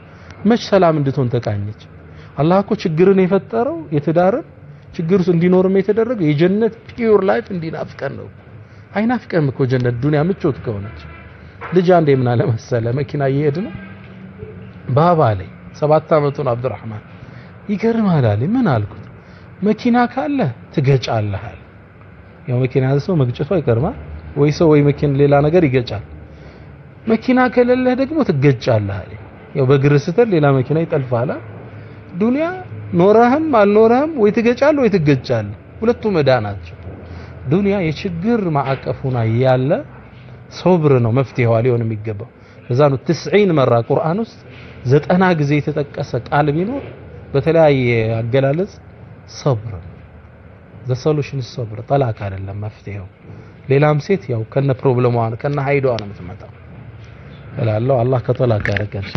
መች ሰላም እንድትሆን ተቃኘች? አላህ እኮ ችግርን የፈጠረው የትዳርን ችግር ውስጥ እንዲኖርም የተደረገው የጀነት ፒዩር ላይፍ እንዲናፍቀን ነው። አይናፍቀም እኮ ጀነት ዱንያ ምቾት ከሆነች። ልጅ አንዴ ምን አለ መሰለ መኪና እየሄድ ነው ባባ ላይ ሰባት አመቱን አብዱራህማን ይገርማል አለ። ምን አልኩት? መኪና ካለ ትገጫለህ አለ። ያው መኪና ያዘ ሰው መግጨቱ አይቀርማል ወይ ሰው ወይ መኪና ሌላ ነገር ይገጫል። መኪና ከሌለህ ደግሞ ትገጫለህ አለ። ያው በእግር ስትል ሌላ መኪና ይጠልፋል። ዱንያ ኖረህም አልኖረህም ወይ ትገጫለህ ወይ ትገጫለህ። ሁለቱም ዕዳ ናቸው። ዱንያ የችግር ማዕቀፍ ሆና ያለ ሶብር ነው መፍትሄዋ ሊሆን የሚገባው። እዛ ነው ትስዒን መራ ቁርአን ውስጥ ዘጠና ጊዜ የተጠቀሰ ቃል ቢኖር በተለያየ አገላለጽ ሰብር ዘ ሶሉሽን ሰብር ጠላቅ አይደለም መፍትሄው። ሌላም ሴት ያው ከነ ፕሮብለሟ ከነ ሀይዷ ነው የምትመጣው እላለሁ። አላህ ከጠላቅ ያደርገን።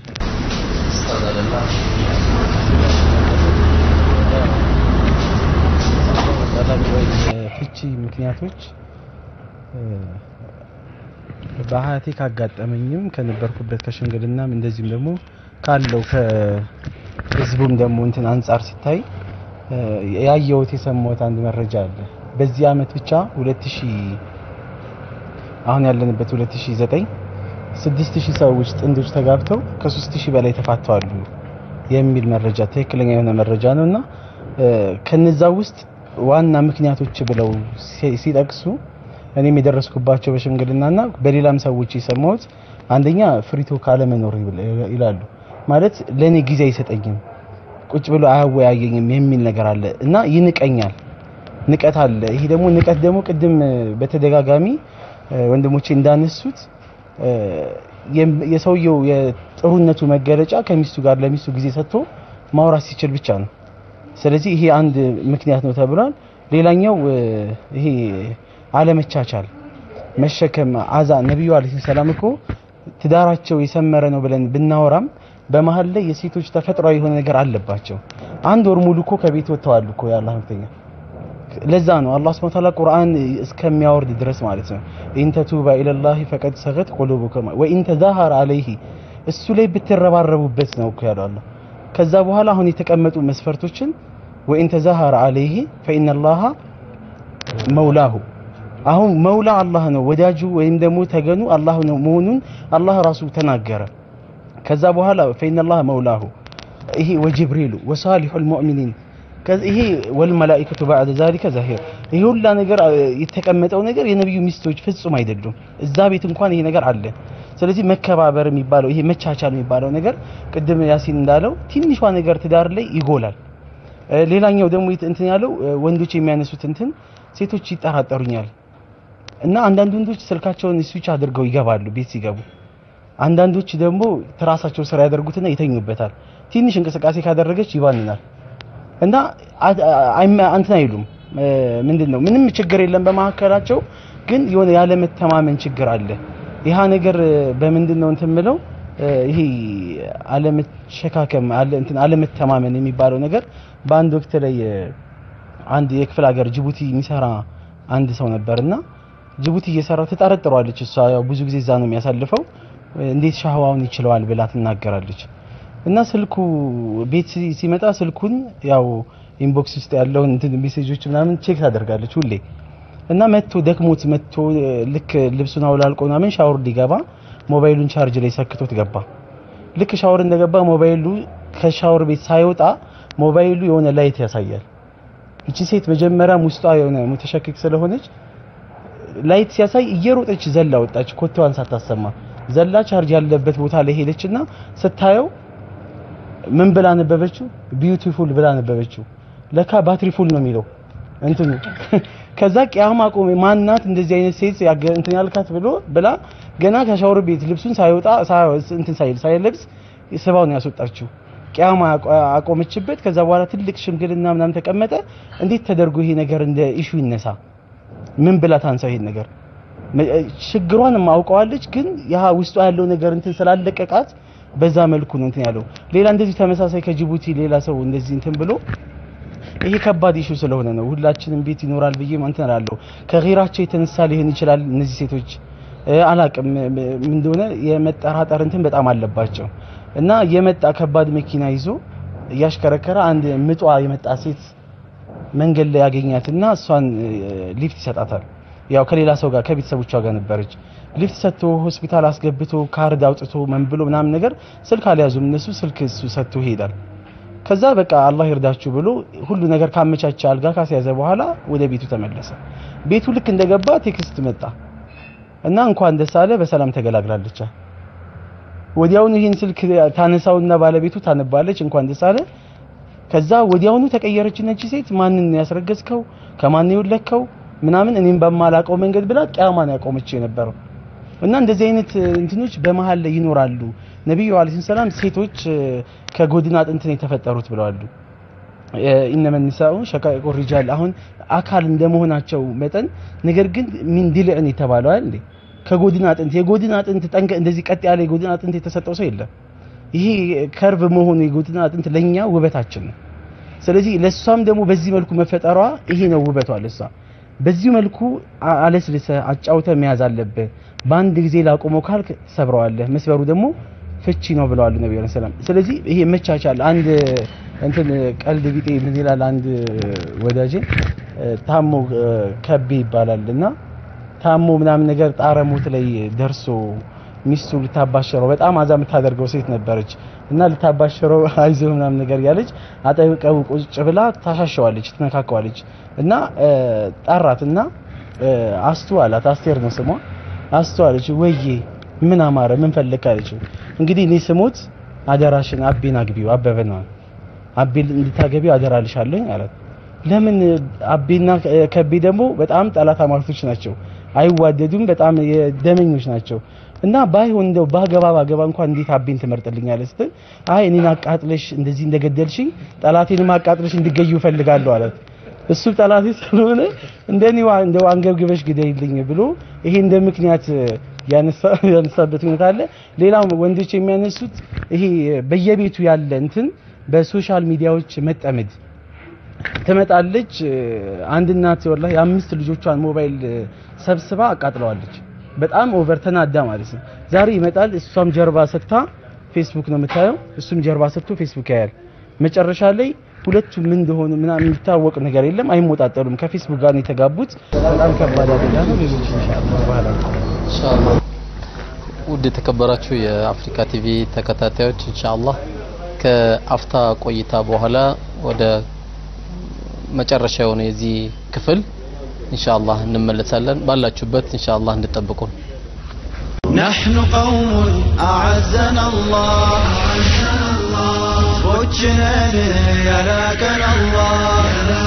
ፍቺ ምክንያቶች በሀያቴ ካጋጠመኝም ከነበርኩበት ከሽምግልናም እንደዚሁም ደግሞ ካለው ከህዝቡም ደግሞ እንትን አንጻር ሲታይ ያየሁት የሰማሁት አንድ መረጃ አለ። በዚህ አመት ብቻ 2000 አሁን ያለንበት 2009 6000 ሰዎች ጥንዶች ተጋብተው ከ3000 በላይ ተፋተዋል የሚል መረጃ ትክክለኛ የሆነ መረጃ ነውና ከነዛ ውስጥ ዋና ምክንያቶች ብለው ሲጠቅሱ እኔም የደረስኩባቸው በሽምግልናና በሌላም ሰዎች የሰማሁት አንደኛ ፍሪቶ ካለመኖር ይላሉ። ማለት ለኔ ጊዜ አይሰጠኝም፣ ቁጭ ብሎ አያወያየኝም የሚል ነገር አለ እና ይንቀኛል። ንቀት አለ። ይሄ ደግሞ ንቀት ደግሞ ቅድም በተደጋጋሚ ወንድሞቼ እንዳነሱት የሰውየው የጥሩነቱ መገለጫ ከሚስቱ ጋር ለሚስቱ ጊዜ ሰጥቶ ማውራት ሲችል ብቻ ነው። ስለዚህ ይሄ አንድ ምክንያት ነው ተብሏል። ሌላኛው ይሄ አለመቻቻል፣ መሸከም አዛ ነብዩ አለይሂ ሰላም እኮ ትዳራቸው የሰመረ ነው ብለን ብናወራም በመሀል ላይ የሴቶች ተፈጥሯዊ የሆነ ነገር አለባቸው። አንድ ወር ሙሉ እኮ ከቤት ወጥተዋል እኮ የአላህ መልእክተኛ። ለዛ ነው አላህ ሱብሓነሁ ወተዓላ ቁርአን እስከሚያወርድ ድረስ ማለት ነው ኢን ተቱባ ኢለላሂ ፈቀድ ሰገት ቁሉቡኩማ ወኢን ተዛሃረ አለይሂ እሱ ላይ ብትረባረቡበት ነው እኮ ያለው አላህ። ከዛ በኋላ አሁን የተቀመጡ መስፈርቶችን ወኢን ተዛሃረ አለይሂ ፈኢነላሃ መውላሁ አሁን መውላ አላህ ነው፣ ወዳጁ ወይም ደግሞ ተገኑ አላህ ነው መሆኑን አላህ ራሱ ተናገረ። ከዛ በኋላ ፈኢነላህ መውላሁ ይሄ ወጅብሪሉ ወሳሊሑል ሙእሚኒን ይሄ ወልመላኢከቱ ባዕደ ዛሊከ ዛሂር ይሄ ሁላ ነገር የተቀመጠው ነገር የነብዩ ሚስቶች ፍጹም አይደሉም። እዛ ቤት እንኳን ይሄ ነገር አለ። ስለዚህ መከባበር የሚባለው ይሄ መቻቻል የሚባለው ነገር ቅድም ያሲን እንዳለው ትንሿ ነገር ትዳር ላይ ይጎላል። ሌላኛው ደግሞ እንትን ያለው ወንዶች የሚያነሱት እንትን ሴቶች ይጠራጠሩኛል እና አንዳንድ ወንዶች ስልካቸውን ስዊች አድርገው ይገባሉ ቤት ሲገቡ። አንዳንዶች ደግሞ ትራሳቸው ስራ ያደርጉትና ይተኙበታል። ትንሽ እንቅስቃሴ ካደረገች ይባንናል እና እንትን አይሉም። ምንድን ነው ምንም ችግር የለም በመካከላቸው፣ ግን የሆነ ያለመተማመን ችግር አለ። ይሃ ነገር በምንድን ነው እንትን ምለው ይሄ አለመሸካከም አለ እንትን አለመተማመን የሚባለው ነገር በአንድ ወቅት ላይ አንድ የክፍለ ሀገር ጅቡቲ የሚሰራ አንድ ሰው ነበርና ጅቡቲ እየሰራ ትጠረጥረዋለች። እሷ ያው ብዙ ጊዜ እዛ ነው የሚያሳልፈው። እንዴት ሻህዋውን ይችለዋል ብላ ትናገራለች። እና ስልኩ ቤት ሲመጣ ስልኩን ያው ኢንቦክስ ውስጥ ያለውን እንትን ሜሴጆች ምናምን ቼክ ታደርጋለች ሁሌ እና መጥቶ ደክሞት መጥቶ ልክ ልብሱን አውላልቆ ምናምን ሻወር ሊገባ ሞባይሉን ቻርጅ ላይ ሰክቶት ገባ። ልክ ሻወር እንደገባ ሞባይሉ ከሻወር ቤት ሳይወጣ ሞባይሉ የሆነ ላይት ያሳያል። እቺ ሴት መጀመሪያም ውስጧ የሆነ ሙተሸክክ ስለሆነች ላይት ሲያሳይ እየሮጠች ዘላ ወጣች፣ ኮቴዋን ሳታሰማ ዘላ ቻርጅ ያለበት ቦታ ላይ ሄደችና ስታየው ምን ብላ ነበበችው? ቢዩቲፉል ብላ ነበበችው። ለካ ባትሪ ፉል ነው የሚለው እንትኑ ከዛ ቂያማ ቆሜ ማናት እንደዚህ አይነት ሴት እንትን ያልካት ብሎ ብላ ገና ከሻወር ቤት ልብሱን ሳይወጣ እንትን ሳይል ሳይለብስ ስባው ነው ያስወጣችው። ቂያማ አቆመችበት። ከዛ በኋላ ትልቅ ሽምግልና ምናምን ተቀመጠ። እንዴት ተደርጎ ይሄ ነገር እንደ ኢሹ ይነሳ? ምን ብላ ታንሳው ይሄን ነገር? ችግሯንም አውቀዋለች፣ ግን ያ ውስጧ ያለው ነገር እንትን ስላለቀቃት በዛ መልኩ ነው እንትን ያለው። ሌላ እንደዚህ ተመሳሳይ ከጅቡቲ ሌላ ሰው እንደዚህ እንትን ብሎ ይሄ ከባድ ኢሹ ስለሆነ ነው ሁላችንም ቤት ይኖራል ብዬ እንትን እላለሁ። ከጊራቸው የተነሳ ሊሆን ይችላል እነዚህ ሴቶች አላቅም ምን እንደሆነ የመጠራጠር እንትን በጣም አለባቸው። እና የመጣ ከባድ መኪና ይዞ እያሽከረከረ አንድ ምጧ የመጣ ሴት መንገድ ላይ ያገኛትና እሷን እ፣ ሊፍት ይሰጣታል። ያው ከሌላ ሰው ጋር ከቤተሰቦቿ ጋር ነበረች። ሊፍት ሰጥቶ ሆስፒታል አስገብቶ ካርድ አውጥቶ ምን ብሎ ምናምን ነገር ስልክ አልያዙም እነሱ ስልክ እሱ ሰጥቶ ይሄዳል። ከዛ በቃ አላህ ይርዳችሁ ብሎ ሁሉ ነገር ካመቻቸ አልጋ ካስያዘ በኋላ ወደ ቤቱ ተመለሰ። ቤቱ ልክ እንደገባ ቴክስት መጣ እና እንኳን ደስ አለ በሰላም ተገላግላለች። ወዲያውኑ ይህን ስልክ ታነሳውና ባለቤቱ ታነባለች እንኳን ደስ አለ። ከዛ ወዲያውኑ ተቀየረች ነች ሴት ማንን ነው ያስረገዝከው ከማን ነው የወለድከው ምናምን እኔም በማላቀው መንገድ ብላ ቂያማን ያቆመች የነበረው እና እንደዚህ አይነት እንትኖች በመሀል ላይ ይኖራሉ። ነብዩ አለይሂ ሰላም ሴቶች እ፣ ከጎድን አጥንት ነው የተፈጠሩት ብለዋሉ። ኢነመ ኒሳኡ ሸቃኢቁ ሪጃል አሁን አካል እንደመሆናቸው መጠን ነገር ግን ሚን ዲልዕን የተባለው አይደል ከጎድን አጥንት የጎድን አጥንት ጠንከ እንደዚህ ቀጥ ያለ የጎድን አጥንት የተሰጠው ሰው የለም። ይሄ ከርቭ መሆኑ የጎድን አጥንት ለኛ ውበታችን ነው። ስለዚህ ለሷም ደግሞ በዚህ መልኩ መፈጠሯ ይሄ ነው ውበቷ ለሷ። በዚህ መልኩ አ- አለስልሰ አጫውተ መያዝ አለብህ። በአንድ ጊዜ ላቆመው ካልክ ትሰብረዋለህ። መስበሩ ደግሞ ፍቺ ነው ብለዋል ነብዩ ሰለላሁ ዐለይሂ ወሰለም። ስለዚህ ይሄ መቻቻል አንድ እንትን ቀልድ ቢጤ ምን ይላል አንድ ወዳጄ እ፣ ታሞ እ፣ ከቤ ይባላል እና ታሞ ምናምን ነገር ጣረ ሞት ላይ ደርሶ ሚስቱ ልታባሸረው በጣም አዛ የምታደርገው ሴት ነበረች እና ልታባሸረው አይዞህ ምናምን ነገር ያለች አጠብቀው ቁጭ ብላ ታሻሸዋለች፣ ትነካከዋለች እና እ፣ ጠራት እና እ፣ አስቱ አላት። አስቴር ነው ስሟ። አስቱ አለች ወዬ ምን አማረ ምን ፈለክ አለችው። እንግዲህ እኔ ስሞት አደራሽን አቤን አግቢው አበበ ነው አቤን እንድታገቢው አደራልሻለኝ አላት። ለምን አቤና ከቤ ደግሞ በጣም ጠላት አማርቶች ናቸው፣ አይዋደዱም፣ በጣም የደመኞች ናቸው። እና ባይሆን እንደው ባገባ ባገባ እንኳን እንዴት አቤን ትመርጥልኛለህ ስትል አይ እኔን አቃጥለሽ እንደዚህ እንደገደልሽኝ ጠላቴንም አቃጥለሽ እንድገዩ እፈልጋለሁ አላት። እሱ ጠላቴ ስለሆነ እንደኔ እንደው አንገብግበሽ ግደይልኝ ብሎ ይሄ እንደ ምክንያት ያነሳ ያነሳበት ሁኔታ አለ። ሌላው ወንዶች የሚያነሱት ይሄ በየቤቱ ያለ እንትን በሶሻል ሚዲያዎች መጠመድ ትመጣለች። አንድ እናት ወላሂ የአምስት ልጆቿን ሞባይል ሰብስባ አቃጥለዋለች። በጣም ኦቨር ተናዳ ማለት ነው። ዛሬ ይመጣል፣ እሷም ጀርባ ሰጥታ ፌስቡክ ነው የምታየው፣ እሱም ጀርባ ሰጥቶ ፌስቡክ ያያል። መጨረሻ ላይ ሁለቱም ምን እንደሆኑ ምናምን የሚታወቅ ነገር የለም፣ አይሞጣጠሉም። ከፌስቡክ ጋር ነው የተጋቡት። በጣም ከባድ አደጋ ነው። ሌሎች ኢንሻአላህ በኋላ ኢንሻአላህ ውድ የተከበራችሁ የአፍሪካ ቲቪ ተከታታዮች ኢንሻአላህ ከአፍታ ቆይታ በኋላ ወደ መጨረሻ የሆነ የዚህ ክፍል ኢንሻአላህ እንመለሳለን። ባላችሁበት ኢንሻአላህ እንድጠብቁን። نحن قوم أعزنا الله وجنا يلاكنا الله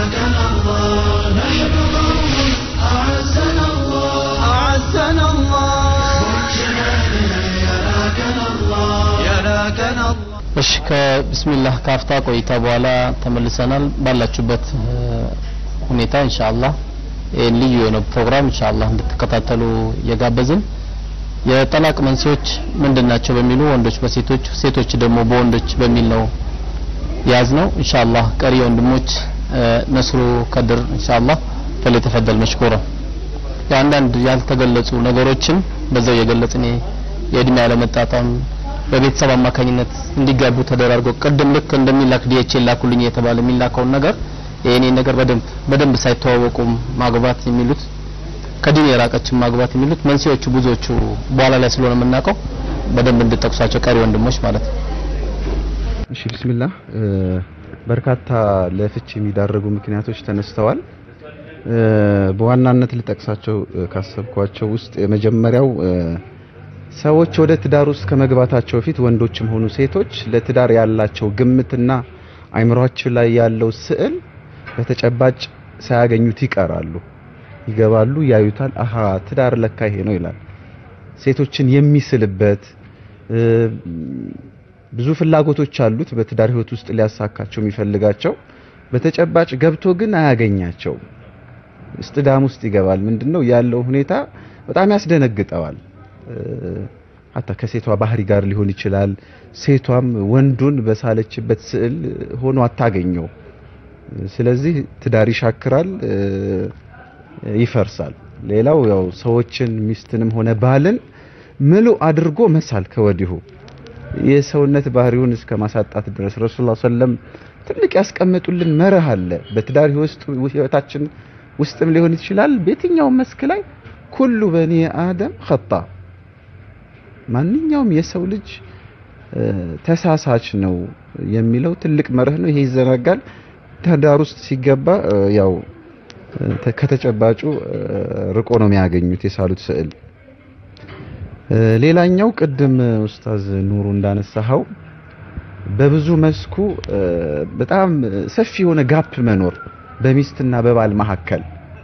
نحن قوم أعزنا الله أعزنا الله وجنا يلاكنا الله يلاكنا الله እሺ ከቢስሚላህ ካፍታ ቆይታ በኋላ ተመልሰናል። ባላችሁበት እ፣ ሁኔታ ኢንሻአላህ ይህን ልዩ የሆነ ፕሮግራም ኢንሻአላህ እንድትከታተሉ እየጋበዝን የጠላቅ መንስኤዎች ምንድን ናቸው በሚሉ ወንዶች በሴቶች ሴቶች ደግሞ በወንዶች በሚል ነው ያዝ ነው ኢንሻአላህ ቀሪ ወንድሞች እ፣ ነስሩ ከድር ኢንሻአላህ ፈለተፈደል መሽኩራ የአንዳንድ ያልተገለጹ ነገሮችን በዛው የገለጽን የእድሜ አለመጣጣም በቤተሰብ አማካኝነት እንዲጋቡ ተደራርገው ቅድም ልክ እንደሚላክ ዲኤችኤል ላኩልኝ የተባለ የሚላከውን ነገር የኔ ነገር በደንብ በደንብ ሳይተዋወቁም ማግባት የሚሉት ከዲን የራቀችን ማግባት የሚሉት መንስኤዎቹ ብዙዎቹ በኋላ ላይ ስለሆነ የምናውቀው በደንብ እንድጠቅሷቸው ቀሪ ወንድሞች ማለት ነው። እሺ ቢስሚላህ እ፣ በርካታ ለፍች የሚዳርጉ ምክንያቶች ተነስተዋል። እ፣ በዋናነት ልጠቅሳቸው እ፣ ካሰብኳቸው ውስጥ የመጀመሪያው እ፣ ሰዎች ወደ ትዳር ውስጥ ከመግባታቸው በፊት ወንዶችም ሆኑ ሴቶች ለትዳር ያላቸው ግምትና አይምሯቸው ላይ ያለው ስዕል በተጨባጭ ሳያገኙት ይቀራሉ። ይገባሉ፣ ያዩታል። አሃ ትዳር ለካ ይሄ ነው ይላል። ሴቶችን የሚስልበት እ፣ ብዙ ፍላጎቶች አሉት በትዳር ህይወት ውስጥ ሊያሳካቸው የሚፈልጋቸው በተጨባጭ ገብቶ ግን አያገኛቸውም። እስጥዳም ውስጥ ይገባል። ምንድነው ያለው ሁኔታ በጣም ያስደነግጠዋል። ሀታ ከሴቷ ባህሪ ጋር ሊሆን ይችላል። ሴቷም ወንዱን በሳለችበት ስዕል ሆኖ አታገኘው። ስለዚህ ትዳር ይሻክራል፣ እ፣ ይፈርሳል። ሌላው ያው ሰዎችን ሚስትንም ሆነ ባልን ምሉ አድርጎ መሳል ከወዲሁ የሰውነት ባህሪውን እስከ ማሳጣት ድረስ ረሱል ሰለም ትልቅ ያስቀመጡልን መርህ አለ። በትዳር ህይወታችን ውስጥም ሊሆን ይችላል። በየትኛውም መስክ ላይ ኩሉ በኒ አደም ኸጣ ማንኛውም የሰው ልጅ ተሳሳች ነው የሚለው ትልቅ መርህ ነው። ይሄ ይዘነጋል። ትዳር ውስጥ ሲገባ ያው ከተጨባጩ ርቆ ነው የሚያገኙት የሳሉት ስዕል። ሌላኛው ቅድም ኡስታዝ ኑሩ እንዳነሳኸው በብዙ መስኩ በጣም ሰፊ የሆነ ጋፕ መኖር በሚስትና በባል መካከል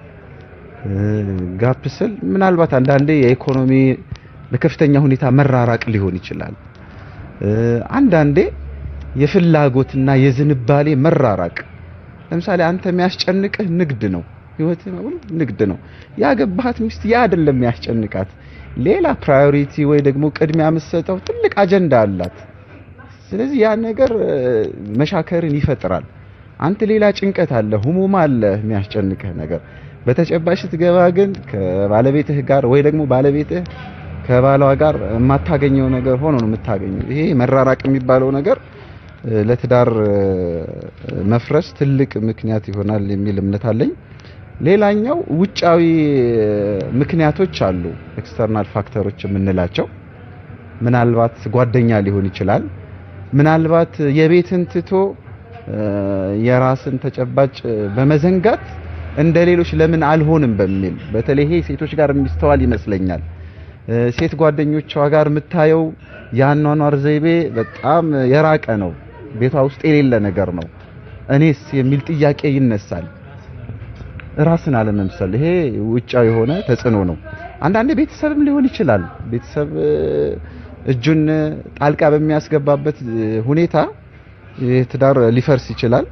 ጋፕ ስል ምናልባት አንዳንዴ የኢኮኖሚ በከፍተኛ ሁኔታ መራራቅ ሊሆን ይችላል። አንዳንዴ የፍላጎትና የዝንባሌ መራራቅ። ለምሳሌ አንተ የሚያስጨንቅህ ንግድ ነው፣ ህይወት ነው፣ ንግድ ነው። ያገባሃት ሚስት ያ አይደለም የሚያስጨንቃት፣ ሌላ ፕራዮሪቲ ወይ ደግሞ ቅድሚያ የምትሰጠው ትልቅ አጀንዳ አላት። ስለዚህ ያ ነገር መሻከርን ይፈጥራል። አንተ ሌላ ጭንቀት አለ፣ ህሙም አለ የሚያስጨንቅህ ነገር። በተጨባጭ ስትገባ ግን ከባለቤትህ ጋር ወይ ደግሞ ባለቤትህ ከባሏ ጋር የማታገኘው ነገር ሆኖ ነው የምታገኘው። ይሄ መራራቅ የሚባለው ነገር ለትዳር መፍረስ ትልቅ ምክንያት ይሆናል የሚል እምነት አለኝ። ሌላኛው ውጫዊ ምክንያቶች አሉ፣ ኤክስተርናል ፋክተሮች የምንላቸው ምናልባት ጓደኛ ሊሆን ይችላል። ምናልባት የቤትን ትቶ የራስን ተጨባጭ በመዘንጋት እንደ ሌሎች ለምን አልሆንም በሚል በተለይ ይሄ ሴቶች ጋር የሚስተዋል ይመስለኛል። ሴት ጓደኞቿ ጋር የምታየው የአኗኗር ዘይቤ በጣም የራቀ ነው፣ ቤቷ ውስጥ የሌለ ነገር ነው። እኔስ የሚል ጥያቄ ይነሳል። ራስን አለመምሰል፣ ይሄ ውጫዊ የሆነ ተጽዕኖ ነው። አንዳንዴ ቤተሰብም ሊሆን ይችላል። ቤተሰብ እጁን ጣልቃ በሚያስገባበት ሁኔታ ትዳር ሊፈርስ ይችላል።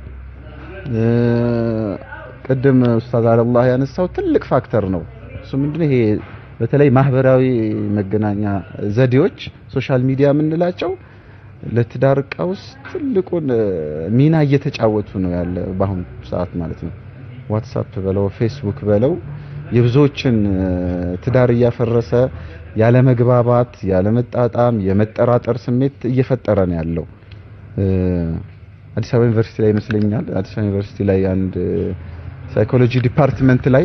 ቅድም ኡስታዝ አለላህ ያነሳው ትልቅ ፋክተር ነው። እሱ ምንድነው ይሄ በተለይ ማህበራዊ መገናኛ ዘዴዎች ሶሻል ሚዲያ የምንላቸው ለትዳር ቀውስ ትልቁን ሚና እየተጫወቱ ነው ያለ በአሁኑ ሰዓት ማለት ነው። ዋትሳፕ በለው ፌስቡክ በለው የብዙዎችን ትዳር እያፈረሰ ያለ መግባባት፣ ያለ መጣጣም፣ የመጠራጠር ስሜት እየፈጠረ ነው ያለው። አዲስ አበባ ዩኒቨርሲቲ ላይ ይመስለኛል አዲስ አበባ ዩኒቨርሲቲ ላይ አንድ ሳይኮሎጂ ዲፓርትመንት ላይ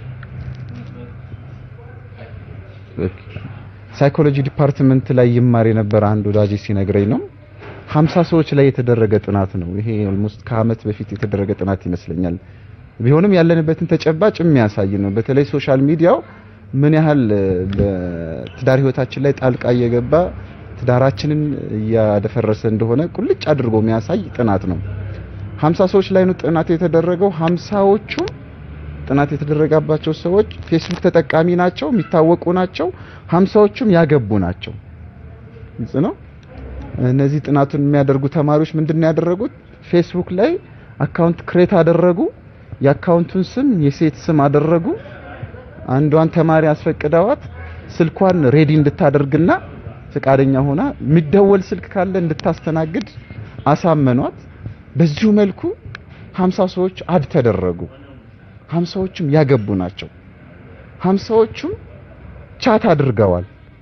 ሳይኮሎጂ ዲፓርትመንት ላይ ይማር የነበረ አንድ ወዳጅ ሲነግረኝ ነው 50 ሰዎች ላይ የተደረገ ጥናት ነው። ይሄ ኦልሞስት ከአመት በፊት የተደረገ ጥናት ይመስለኛል። ቢሆንም ያለንበትን ተጨባጭ የሚያሳይ ነው። በተለይ ሶሻል ሚዲያው ምን ያህል በትዳር ህይወታችን ላይ ጣልቃ እየገባ ትዳራችንን እያደፈረሰ እንደሆነ ቁልጭ አድርጎ የሚያሳይ ጥናት ነው። 50 ሰዎች ላይ ነው ጥናት የተደረገው። 50ዎቹ ጥናት የተደረገባቸው ሰዎች ፌስቡክ ተጠቃሚ ናቸው፣ የሚታወቁ ናቸው። 50ዎቹም ያገቡ ናቸው። ግልጽ ነው። እነዚህ ጥናቱን የሚያደርጉ ተማሪዎች ምንድን ነው ያደረጉት? ፌስቡክ ላይ አካውንት ክሬት አደረጉ። የአካውንቱን ስም የሴት ስም አደረጉ። አንዷን ተማሪ አስፈቅደዋት ስልኳን ሬዲ እንድታደርግና ፈቃደኛ ሆና የሚደወል ስልክ ካለ እንድታስተናግድ አሳመኗት። በዚሁ መልኩ 50 ሰዎች አድ ተደረጉ። 50ዎቹም ያገቡ ናቸው። 50ዎቹም ቻት አድርገዋል።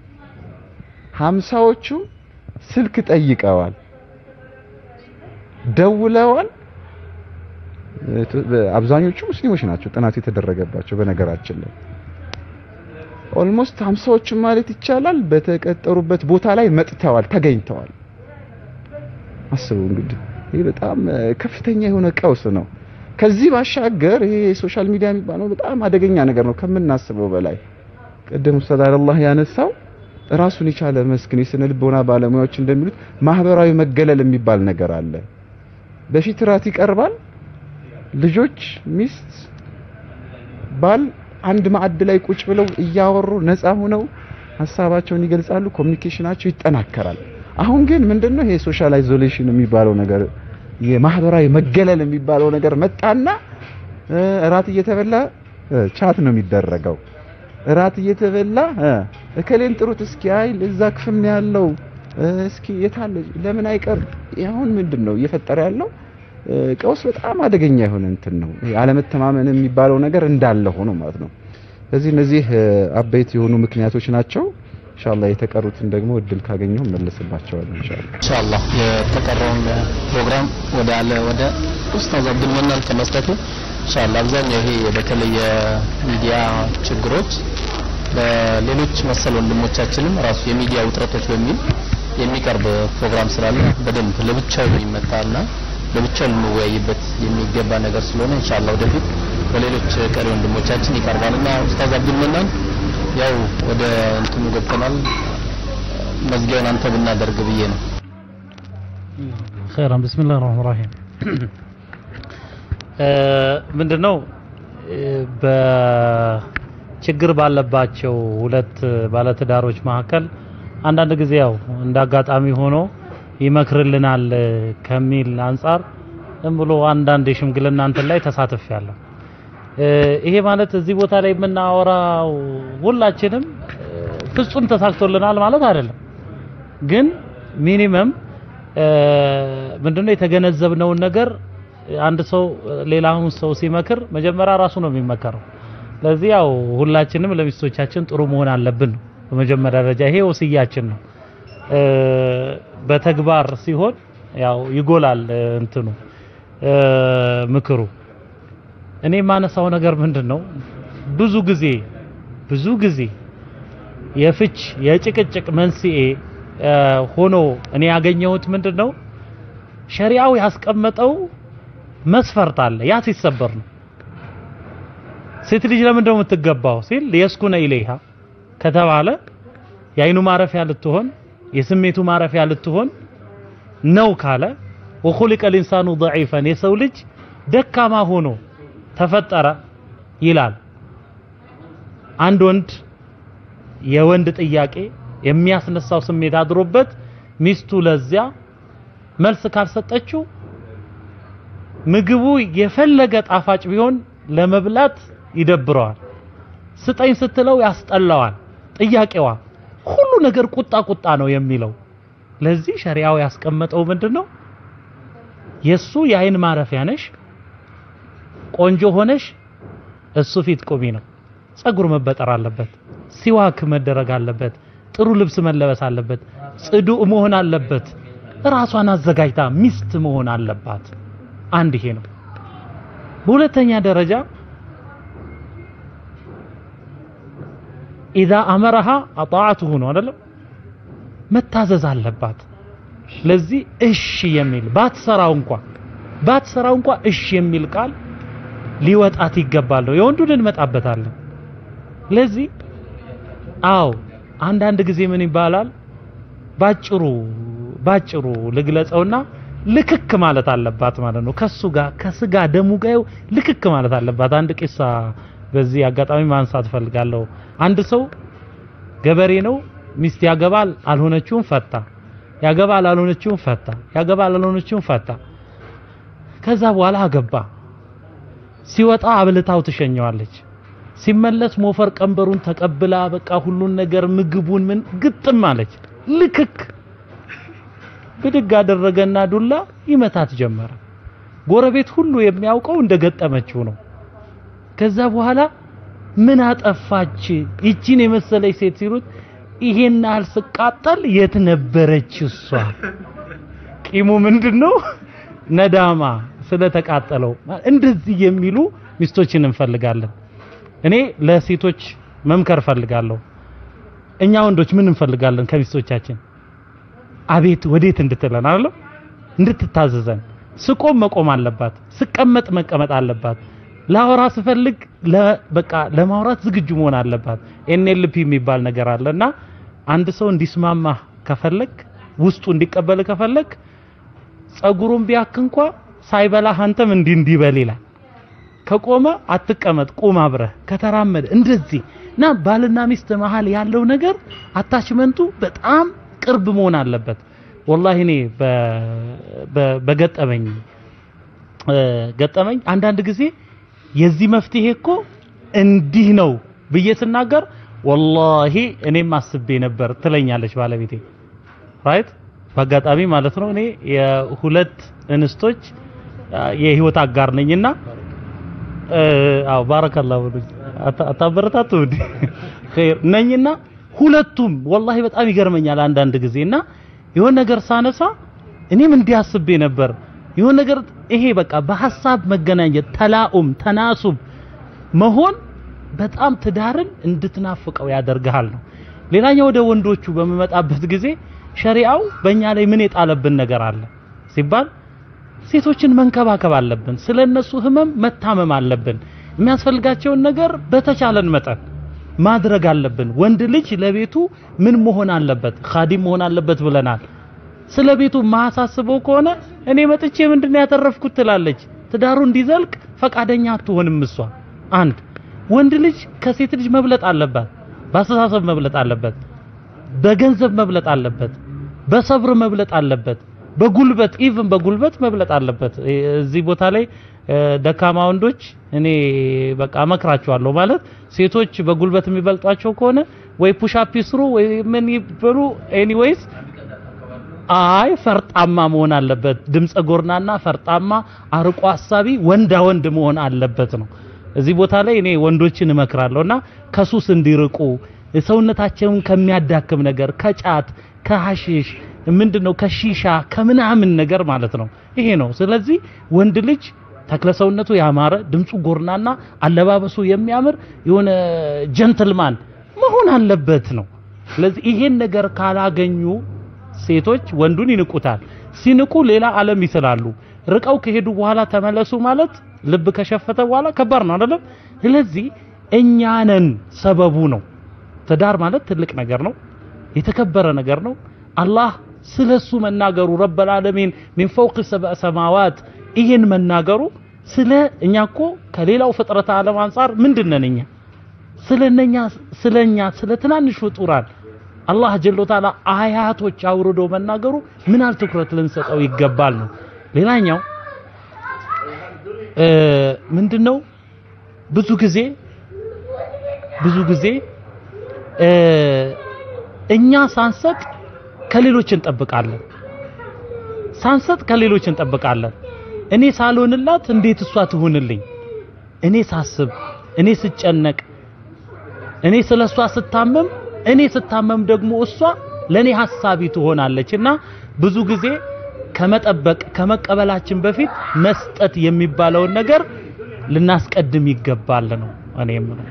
50ዎቹም ስልክ ጠይቀዋል፣ ደውለዋል። አብዛኞቹ ሙስሊሞች ናቸው ጥናቱ የተደረገባቸው በነገራችን ላይ ኦልሞስት ሀምሳዎቹም ማለት ይቻላል በተቀጠሩበት ቦታ ላይ መጥተዋል፣ ተገኝተዋል። አስቡ እንግዲህ ይህ በጣም ከፍተኛ የሆነ ቀውስ ነው። ከዚህ ባሻገር ይሄ ሶሻል ሚዲያ የሚባለው በጣም አደገኛ ነገር ነው ከምናስበው በላይ። ቅድም ኡስታዝ አላህ ያነሳው ራሱን የቻለ መስክን የስነ ልቦና ባለሙያዎች እንደሚሉት ማህበራዊ መገለል የሚባል ነገር አለ። በፊት ራት ይቀርባል። ልጆች፣ ሚስት፣ ባል አንድ ማዕድ ላይ ቁጭ ብለው እያወሩ ነፃ ሆነው ሀሳባቸውን ይገልጻሉ። ኮሚኒኬሽናቸው ይጠናከራል። አሁን ግን ምንድነው ይሄ ሶሻል አይዞሌሽን የሚባለው ነገር የማህበራዊ መገለል የሚባለው ነገር መጣና እራት እየተበላ ቻት ነው የሚደረገው። እራት እየተበላ እከሌን ጥሩት እስኪ አይ እዛ ክፍል ነው ያለው እስኪ የታለ ለምን አይቀር አሁን ምንድን ነው እየፈጠረ ያለው ቀውስ በጣም አደገኛ የሆነ እንትን ነው። አለመተማመን የሚባለው ነገር እንዳለ ሆኖ ማለት ነው። ስለዚህ እነዚህ አበይት የሆኑ ምክንያቶች ናቸው። ኢንሻአላህ የተቀሩትን ደግሞ እድል ካገኘሁ መለስባቸዋለሁ ኢንሻአላህ ኢንሻአላህ የተቀረውን ፕሮግራም ወደ አለ ወደ ኡስታዝ አብዱል መናን ከመስጠቱ ኢንሻአላህ አብዛኛው ይሄ በተለይ የሚዲያ ችግሮች በሌሎች መሰል ወንድሞቻችንም ራሱ የሚዲያ ውጥረቶች በሚል የሚቀርብ ፕሮግራም ስላለ በደንብ ለብቻው የሚመጣና ለብቻው ልንወያይበት የሚገባ ነገር ስለሆነ ኢንሻአላህ ወደፊት በሌሎች ቀሪ ወንድሞቻችን ይቀርባልና ኡስታዝ አብዱል መናን ያው ወደ እንትኑ ገብተናል መዝጊያውን አንተ ብናደርግ ብዬ ነው خيرا بسم الله الرحمن الرحيم ምንድነው በችግር ባለባቸው ሁለት ባለትዳሮች መካከል አንዳንድ ጊዜ ያው እንደ አጋጣሚ ሆኖ ይመክርልናል ከሚል አንጻር ዝም ብሎ አንዳንድ የሽምግልና እንትን ላይ ተሳትፌያለሁ። ይሄ ማለት እዚህ ቦታ ላይ የምናወራው ሁላችንም ፍጹም ተሳክቶልናል ማለት አይደለም። ግን ሚኒመም ምንድነው የተገነዘብነውን ነገር አንድ ሰው ሌላውን ሰው ሲመክር መጀመሪያ ራሱ ነው የሚመከረው። ስለዚህ ያው ሁላችንም ለሚስቶቻችን ጥሩ መሆን አለብን ነው በመጀመሪያ ደረጃ ይሄ ወስያችን ነው። በተግባር ሲሆን ያው ይጎላል እንትኑ ምክሩ። እኔ የማነሳው ነገር ምንድን ነው ብዙ ጊዜ ብዙ ጊዜ የፍች የጭቅጭቅ መንስኤ ሆኖ እኔ ያገኘሁት ምንድን ነው ሸሪዓው ያስቀመጠው መስፈርት አለ። ያ ሲሰበር ነው። ሴት ልጅ ለምንድን ነው የምትገባው ሲል የስኩነ ኢለይሃ ከተባለ የአይኑ ማረፊያ ልትሆን የስሜቱ ማረፊያ ልትሆን ነው ካለ ወኹሊቀ ልኢንሳኑ ضعيفا የሰው ልጅ ደካማ ሆኖ ተፈጠረ ይላል። አንድ ወንድ የወንድ ጥያቄ የሚያስነሳው ስሜት አድሮበት ሚስቱ ለዚያ መልስ ካልሰጠችው ምግቡ የፈለገ ጣፋጭ ቢሆን ለመብላት ይደብረዋል። ስጠኝ ስትለው ያስጠላዋል። ጥያቄዋ ሁሉ ነገር ቁጣ ቁጣ ነው የሚለው። ለዚህ ሸሪዓው ያስቀመጠው ምንድነው? የሱ የአይን ማረፊያ ነሽ፣ ቆንጆ ሆነሽ እሱ ፊት ቁሚ ነው። ጸጉር መበጠር አለበት፣ ሲዋክ መደረግ አለበት፣ ጥሩ ልብስ መለበስ አለበት፣ ጽዱእ መሆን አለበት፣ ራሷን አዘጋጅታ ሚስት መሆን አለባት። አንድ ይሄ ነው። በሁለተኛ ደረጃ ኢዛ አመረሃ አጣዓቱሁ ነው አይደለም፣ መታዘዝ አለባት። ለዚህ እሺ የሚል ባትሰራው እንኳ ባትሰራው እንኳ እሺ የሚል ቃል ሊወጣት ይገባል ነው። የወንዱን እንመጣበታለን። ለዚህ አዎ አንዳንድ ጊዜ ምን ይባላል ባጭሩ ባጭሩ ልግለጸውና ልክክ ማለት አለባት ማለት ነው። ከሱ ጋር ከስጋ ደሙ ጋር ልክክ ማለት አለባት። አንድ ቂሳ በዚህ አጋጣሚ ማንሳት ፈልጋለሁ። አንድ ሰው ገበሬ ነው። ሚስት ያገባል፣ አልሆነችውም ፈታ። ያገባል፣ አልሆነችውም ፈታ። ያገባል፣ አልሆነችውም ፈታ። ከዛ በኋላ አገባ። ሲወጣ አብልታው ትሸኘዋለች። ሲመለስ ሞፈር ቀንበሩን ተቀብላ በቃ ሁሉን ነገር ምግቡን ምን ግጥም አለች። ልክክ ብድግ አደረገና ዱላ ይመታት ጀመረ። ጎረቤት ሁሉ የሚያውቀው እንደገጠመችው ነው። ከዛ በኋላ ምን አጠፋች ይቺን የመሰለች ሴት ሲሉት ይሄን ያህል ስቃጠል የት ነበረች እሷ? ቂሙ ምንድነው? ነዳማ ስለተቃጠለው። እንደዚህ የሚሉ ሚስቶችን እንፈልጋለን። እኔ ለሴቶች መምከር ፈልጋለሁ። እኛ ወንዶች ምን እንፈልጋለን ከሚስቶቻችን? አቤት ወዴት እንድትለን አይደለም እንድትታዘዘን። ስቆም መቆም አለባት፣ ስቀመጥ መቀመጥ አለባት። ላወራ ስፈልግ በቃ ለማውራት ዝግጁ መሆን አለባት። ኤንኤልፒ የሚባል ነገር አለና አንድ ሰው እንዲስማማ ከፈለግ ውስጡ እንዲቀበል ከፈለግ ጸጉሩን ቢያክ እንኳ ሳይበላህ አንተም እንዲህ እንዲበል ይላል። ከቆመ አትቀመጥ፣ ቁም አብረህ ከተራመደ እንደዚህ እና ባልና ሚስት መሀል ያለው ነገር አታችመንቱ በጣም ቅርብ መሆን አለበት። ወላሂ እኔ በገጠመኝ ገጠመኝ አንዳንድ ጊዜ የዚህ መፍትሄ እኮ እንዲህ ነው ብዬ ስናገር ወላሂ እኔም አስቤ ነበር ትለኛለች ባለቤቴ። ራይት በአጋጣሚ ማለት ነው። እኔ የሁለት እንስቶች የህይወት አጋር ነኝና አዎ ባረከላሁ ብሉኝ አታበረታቱ እንዴ ኸይር ነኝና ሁለቱም ወላሂ በጣም ይገርመኛል አንዳንድ ጊዜ እና የሆነ ነገር ሳነሳ እኔም እንዲያስቤ ነበር የሆነ ነገር ይሄ በቃ በሐሳብ መገናኘት ተላኡም ተናሱብ መሆን በጣም ትዳርን እንድትናፍቀው ያደርግሃል ነው። ሌላኛው ወደ ወንዶቹ በምመጣበት ጊዜ ሸሪዓው በእኛ ላይ ምን የጣለብን ነገር አለ ሲባል ሴቶችን መንከባከብ አለብን። ስለ እነሱ ህመም መታመም አለብን። የሚያስፈልጋቸውን ነገር በተቻለን መጠን ማድረግ አለብን። ወንድ ልጅ ለቤቱ ምን መሆን አለበት? ኻዲም መሆን አለበት ብለናል። ስለ ቤቱ ማሳስበው ከሆነ እኔ መጥቼ ምንድነው ያተረፍኩት ትላለች። ትዳሩ እንዲዘልቅ ፈቃደኛ አትሆንም እሷ። አንድ ወንድ ልጅ ከሴት ልጅ መብለጥ አለባት። በአስተሳሰብ መብለጥ አለበት። በገንዘብ መብለጥ አለበት። በሰብር መብለጥ አለበት። በጉልበት ኢቭን በጉልበት መብለጥ አለበት። እዚህ ቦታ ላይ እ፣ ደካማ ወንዶች እኔ በቃ እመክራቸዋለሁ። ማለት ሴቶች በጉልበት የሚበልጧቸው ከሆነ ወይ ፑሻፕ ይስሩ ወይ ምን ይበሉ። ኤኒዌይስ አይ ፈርጣማ መሆን አለበት። ድምፀ ጎርናና ፈርጣማ አርቆ ሀሳቢ ወንዳ ወንድ መሆን አለበት ነው። እዚህ ቦታ ላይ እኔ ወንዶችን እመክራለሁና ከሱስ እንዲርቁ ሰውነታቸውን ከሚያዳክም ነገር ከጫት ከሐሺሽ ምንድነው ከሺሻ ከምናምን ነገር ማለት ነው። ይሄ ነው። ስለዚህ ወንድ ልጅ ተክለ ሰውነቱ ያማረ ድምፁ ጎርናና አለባበሱ የሚያምር የሆነ ጀንትልማን መሆን አለበት ነው። ስለዚህ ይሄን ነገር ካላገኙ ሴቶች ወንዱን ይንቁታል። ሲንቁ ሌላ ዓለም ይስላሉ። ርቀው ከሄዱ በኋላ ተመለሱ ማለት ልብ ከሸፈተ በኋላ ከባድ ነው አይደለም? ስለዚህ እኛ ነን ሰበቡ ነው። ትዳር ማለት ትልቅ ነገር ነው፣ የተከበረ ነገር ነው። አላህ ስለሱ መናገሩ ረበል ዓለሚን ሚን ፈውቅ ሰብአ ሰማዋት ይሄን መናገሩ ስለ እኛ እኮ ከሌላው ፍጥረት ዓለም አንጻር ምንድን ነን እኛ ስለነኛ ስለኛ ስለ ትናንሽ ፍጡራን አላህ ጀለ ወተዓላ አያቶች አውርዶ መናገሩ ምን ያህል ትኩረት ልንሰጠው ይገባል ነው። ሌላኛው እ ምንድነው ብዙ ጊዜ ብዙ ጊዜ እ እኛ ሳንሰጥ ከሌሎች እንጠብቃለን። ሳንሰጥ ከሌሎች እንጠብቃለን። እኔ ሳልሆንላት እንዴት እሷ ትሁንልኝ? እኔ ሳስብ፣ እኔ ስጨነቅ፣ እኔ ስለ እሷ ስታመም፣ እኔ ስታመም ደግሞ እሷ ለኔ ሀሳቢ ትሆናለች እና ብዙ ጊዜ ከመጠበቅ ከመቀበላችን በፊት መስጠት የሚባለውን ነገር ልናስቀድም ይገባል ነው እኔ የምለው።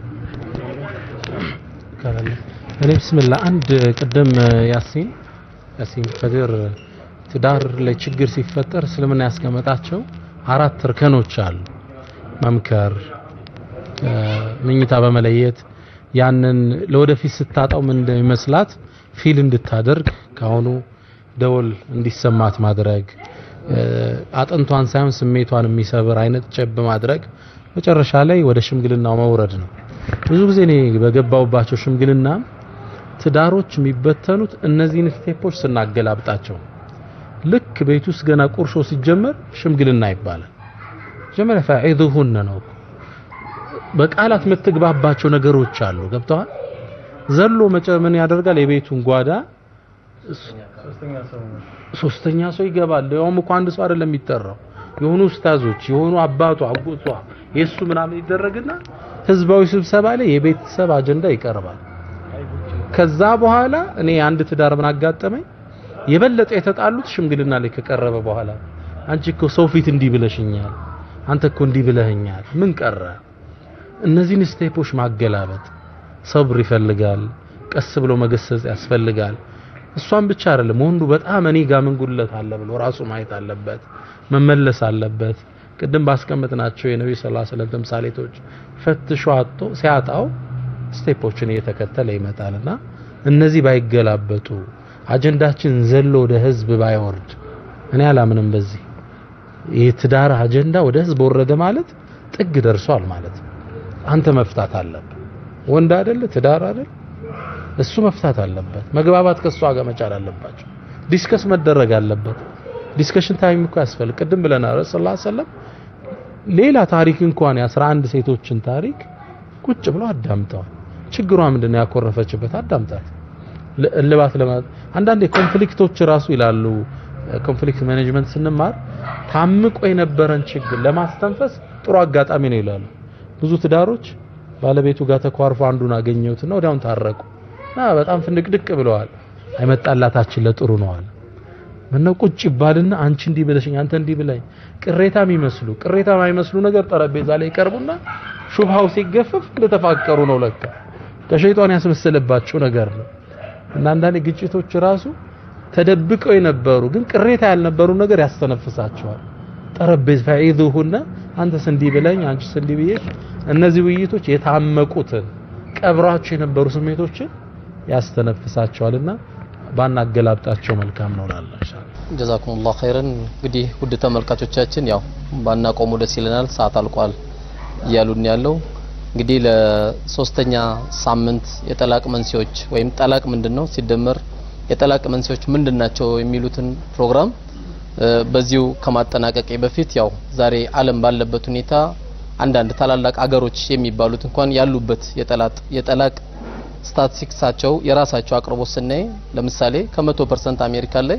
እኔ ብስምላ አንድ ቅድም ያሲን ያሲን ከድር ትዳር ላይ ችግር ሲፈጠር እስልምና ያስቀመጣቸው አራት እርከኖች አሉ። መምከር፣ ምኝታ በመለየት ያንን ለወደፊት ስታጣው ምን እንደሚመስላት ፊል እንድታደርግ ካሁኑ ደወል እንዲሰማት ማድረግ፣ አጥንቷን ሳይሆን ስሜቷን የሚሰብር አይነት ጨብ ማድረግ፣ መጨረሻ ላይ ወደ ሽምግልናው መውረድ ነው። ብዙ ጊዜ እኔ በገባውባቸው ሽምግልና ትዳሮች የሚበተኑት እነዚህን ስቴፖች ስናገላብጣቸው ልክ ቤት ውስጥ ገና ቁርሾ ሲጀመር ሽምግልና ይባላል። መጀመሪያ ፈዒዙሁነ ነው እኮ በቃላት የምትግባባቸው ነገሮች አሉ። ገብተዋል። ዘሎ መጨ ምን ያደርጋል? የቤቱን ጓዳ ሶስተኛ ሰው ይገባል። ያውም እኮ አንድ ሰው አይደለም የሚጠራው የሆኑ ኡስታዞች የሆኑ አባቷ አጎቷ የሱ ምናምን ይደረግና ህዝባዊ ስብሰባ ላይ የቤተሰብ አጀንዳ ይቀርባል። ከዛ በኋላ እኔ አንድ ትዳር ምን አጋጠመኝ፣ የበለጠ የተጣሉት ሽምግልና ላይ ከቀረበ በኋላ አንቺ እኮ ሰው ፊት እንዲህ ብለሽኛል፣ አንተ እኮ እንዲህ ብለህኛል፣ ምን ቀረ? እነዚህን ስቴፖች ማገላበጥ ሰብር ይፈልጋል። ቀስ ብሎ መገሰጽ ያስፈልጋል። እሷን ብቻ አይደለም ወንዱ በጣም እኔ ጋር ምን ጉድለት አለ ብሎ ራሱ ማየት አለበት፣ መመለስ አለበት። ቅድም ባስቀመጥናቸው የነብዩ ሰለላሁ ዐለይሂ ወሰለም ተምሳሌቶች ፈትሾ አጥቶ ሲያጣው ስቴፖችን እየተከተለ ይመጣልና እነዚህ ባይገላበጡ አጀንዳችን ዘሎ ወደ ህዝብ ባይወርድ እኔ አላምንም። በዚህ የትዳር አጀንዳ ወደ ህዝብ ወረደ ማለት ጥግ ደርሷል ማለት ነው። አንተ መፍታት አለብህ። ወንድ አይደለ ትዳር አይደል እሱ መፍታት አለበት። መግባባት ከሷ ጋር መቻል አለባቸው። ዲስከስ መደረግ አለበት። ዲስከሽን ታይም እኮ ያስፈልግ። ቅድም ብለናል ረሱላህ ሰለላሁ ዐለይሂ ወሰለም ሌላ ታሪክ እንኳን የአስራ አንድ ሴቶችን ታሪክ ቁጭ ብለው አዳምጠዋል። ችግሯ ምንድነው ያኮረፈችበት አዳምጣት። እልባት ለማ አንዳንዴ ኮንፍሊክቶች ራሱ ይላሉ ኮንፍሊክት ማኔጅመንት ስንማር ታምቆ የነበረን ችግር ለማስተንፈስ ጥሩ አጋጣሚ ነው ይላሉ። ብዙ ትዳሮች ባለቤቱ ጋር ተኳርፎ አንዱን አገኘሁትና ወዲያውን ታረቁ። እና በጣም ፍንድቅድቅ ብለዋል። አይመጣላታችን ለጥሩ ነው አለ። ምነው ቁጭ ይባልና አንቺ እንዲህ ብለሽኝ አንተ እንዲህ ብለኝ ቅሬታ የሚመስሉ ቅሬታ የማይመስሉ ነገር ጠረጴዛ ላይ ይቀርቡና ሹብሃው ሲገፈፍ እንደተፋቀሩ ነው ለካ ከሸይጣን ያስመሰለባቸው ነገር ነው። እና አንዳንዴ ግጭቶች ራሱ ተደብቀው የነበሩ ግን ቅሬታ ያልነበሩ ነገር ያስተነፍሳቸዋል። ጠረጴዛ ፈዒዙሁና አንተስ እንዲህ ብለኝ አንቺስ እንዲህ ብዬሽ እነዚህ ውይይቶች የታመቁትን ቀብራቸው የነበሩ ስሜቶችን ያስተነፍሳቸዋልና ባናገላብጣቸው መልካም ነው እላለሁ ኢንሻአላህ። ጀዛኩሙላህ ኸይረን። እንግዲህ ውድ ተመልካቾቻችን ያው ባናቆሙ ደስ ይለናል፣ ሰዓት አልቋል እያሉን ያለው እንግዲህ ለሶስተኛ ሳምንት የጠላቅ መንስኤዎች ወይም ጠላቅ ምንድነው ሲደመር የጠላቅ መንስኤዎች ምንድናቸው የሚሉትን ፕሮግራም በዚሁ ከማጠናቀቄ በፊት ያው ዛሬ ዓለም ባለበት ሁኔታ አንዳንድ ታላላቅ አገሮች የሚባሉት እንኳን ያሉበት የጠላቅ የጠላቅ ስታቲስቲክሳቸው የራሳቸው አቅርቦት ስናይ ለምሳሌ ከመቶ ፐርሰንት አሜሪካ ላይ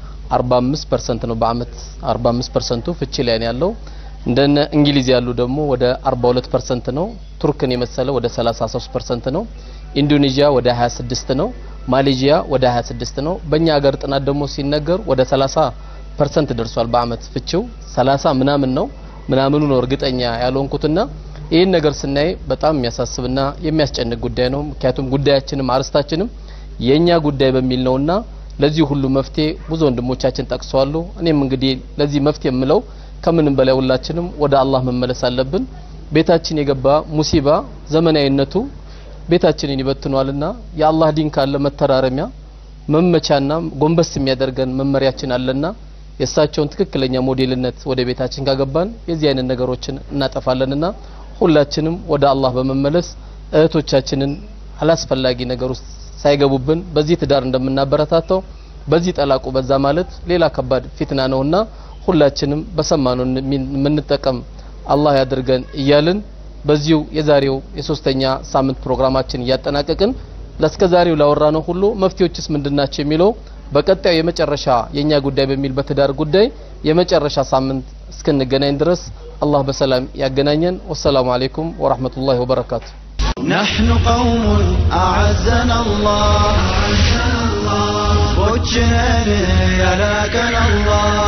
45 ፐርሰንት ነው በአመት 45 ፐርሰንቱ ፍቺ ላይ ነው ያለው። እንደነ እንግሊዝ ያሉ ደግሞ ወደ 42 ፐርሰንት ነው። ቱርክን የመሰለ ወደ 33 ፐርሰንት ነው። ኢንዶኔዥያ ወደ 26 ነው። ማሌዥያ ወደ 26 ነው። በእኛ ሀገር ጥናት ደግሞ ሲነገር ወደ 30 ፐርሰንት ደርሷል በአመት ፍቺው 30 ምናምን ነው ምናምኑ ነው እርግጠኛ ያልሆንኩትና ይህን ነገር ስናይ በጣም የሚያሳስብና የሚያስጨንቅ ጉዳይ ነው። ምክንያቱም ጉዳያችንም አርስታችንም የኛ ጉዳይ በሚል ነውና ለዚህ ሁሉ መፍትሄ ብዙ ወንድሞቻችን ጠቅሰዋሉ። እኔም እንግዲህ ለዚህ መፍትሄ የምለው ከምንም በላይ ሁላችንም ወደ አላህ መመለስ አለብን። ቤታችን የገባ ሙሲባ ዘመናዊነቱ ቤታችንን ይበትኗልና የአላህ ዲን ካለ መተራረሚያ መመቻና ጎንበስ የሚያደርገን መመሪያችን አለና የእሳቸውን ትክክለኛ ሞዴልነት ወደ ቤታችን ካገባን የዚህ አይነት ነገሮችን እናጠፋለንና ሁላችንም ወደ አላህ በመመለስ እህቶቻችንን አላስፈላጊ ነገር ውስጥ ሳይገቡብን በዚህ ትዳር እንደምናበረታታው በዚህ ጠላቁ በዛ ማለት ሌላ ከባድ ፊትና ነውና ሁላችንም በሰማነው የምንጠቀም አላህ ያድርገን እያልን በዚሁ የዛሬው የሶስተኛ ሳምንት ፕሮግራማችን እያጠናቀቅን ለእስከ ዛሬው ላወራነው ሁሉ መፍትሄዎችስ ምንድናቸው የሚለው በቀጣዩ የመጨረሻ የኛ ጉዳይ በሚል በትዳር ጉዳይ የመጨረሻ ሳምንት እስክንገናኝ ድረስ አላህ በሰላም ያገናኘን። ወሰላሙ አለይኩም ወራህመቱላሂ ወበረካቱ። نحن قوم أعزنا الله بوجنا يا لكن الله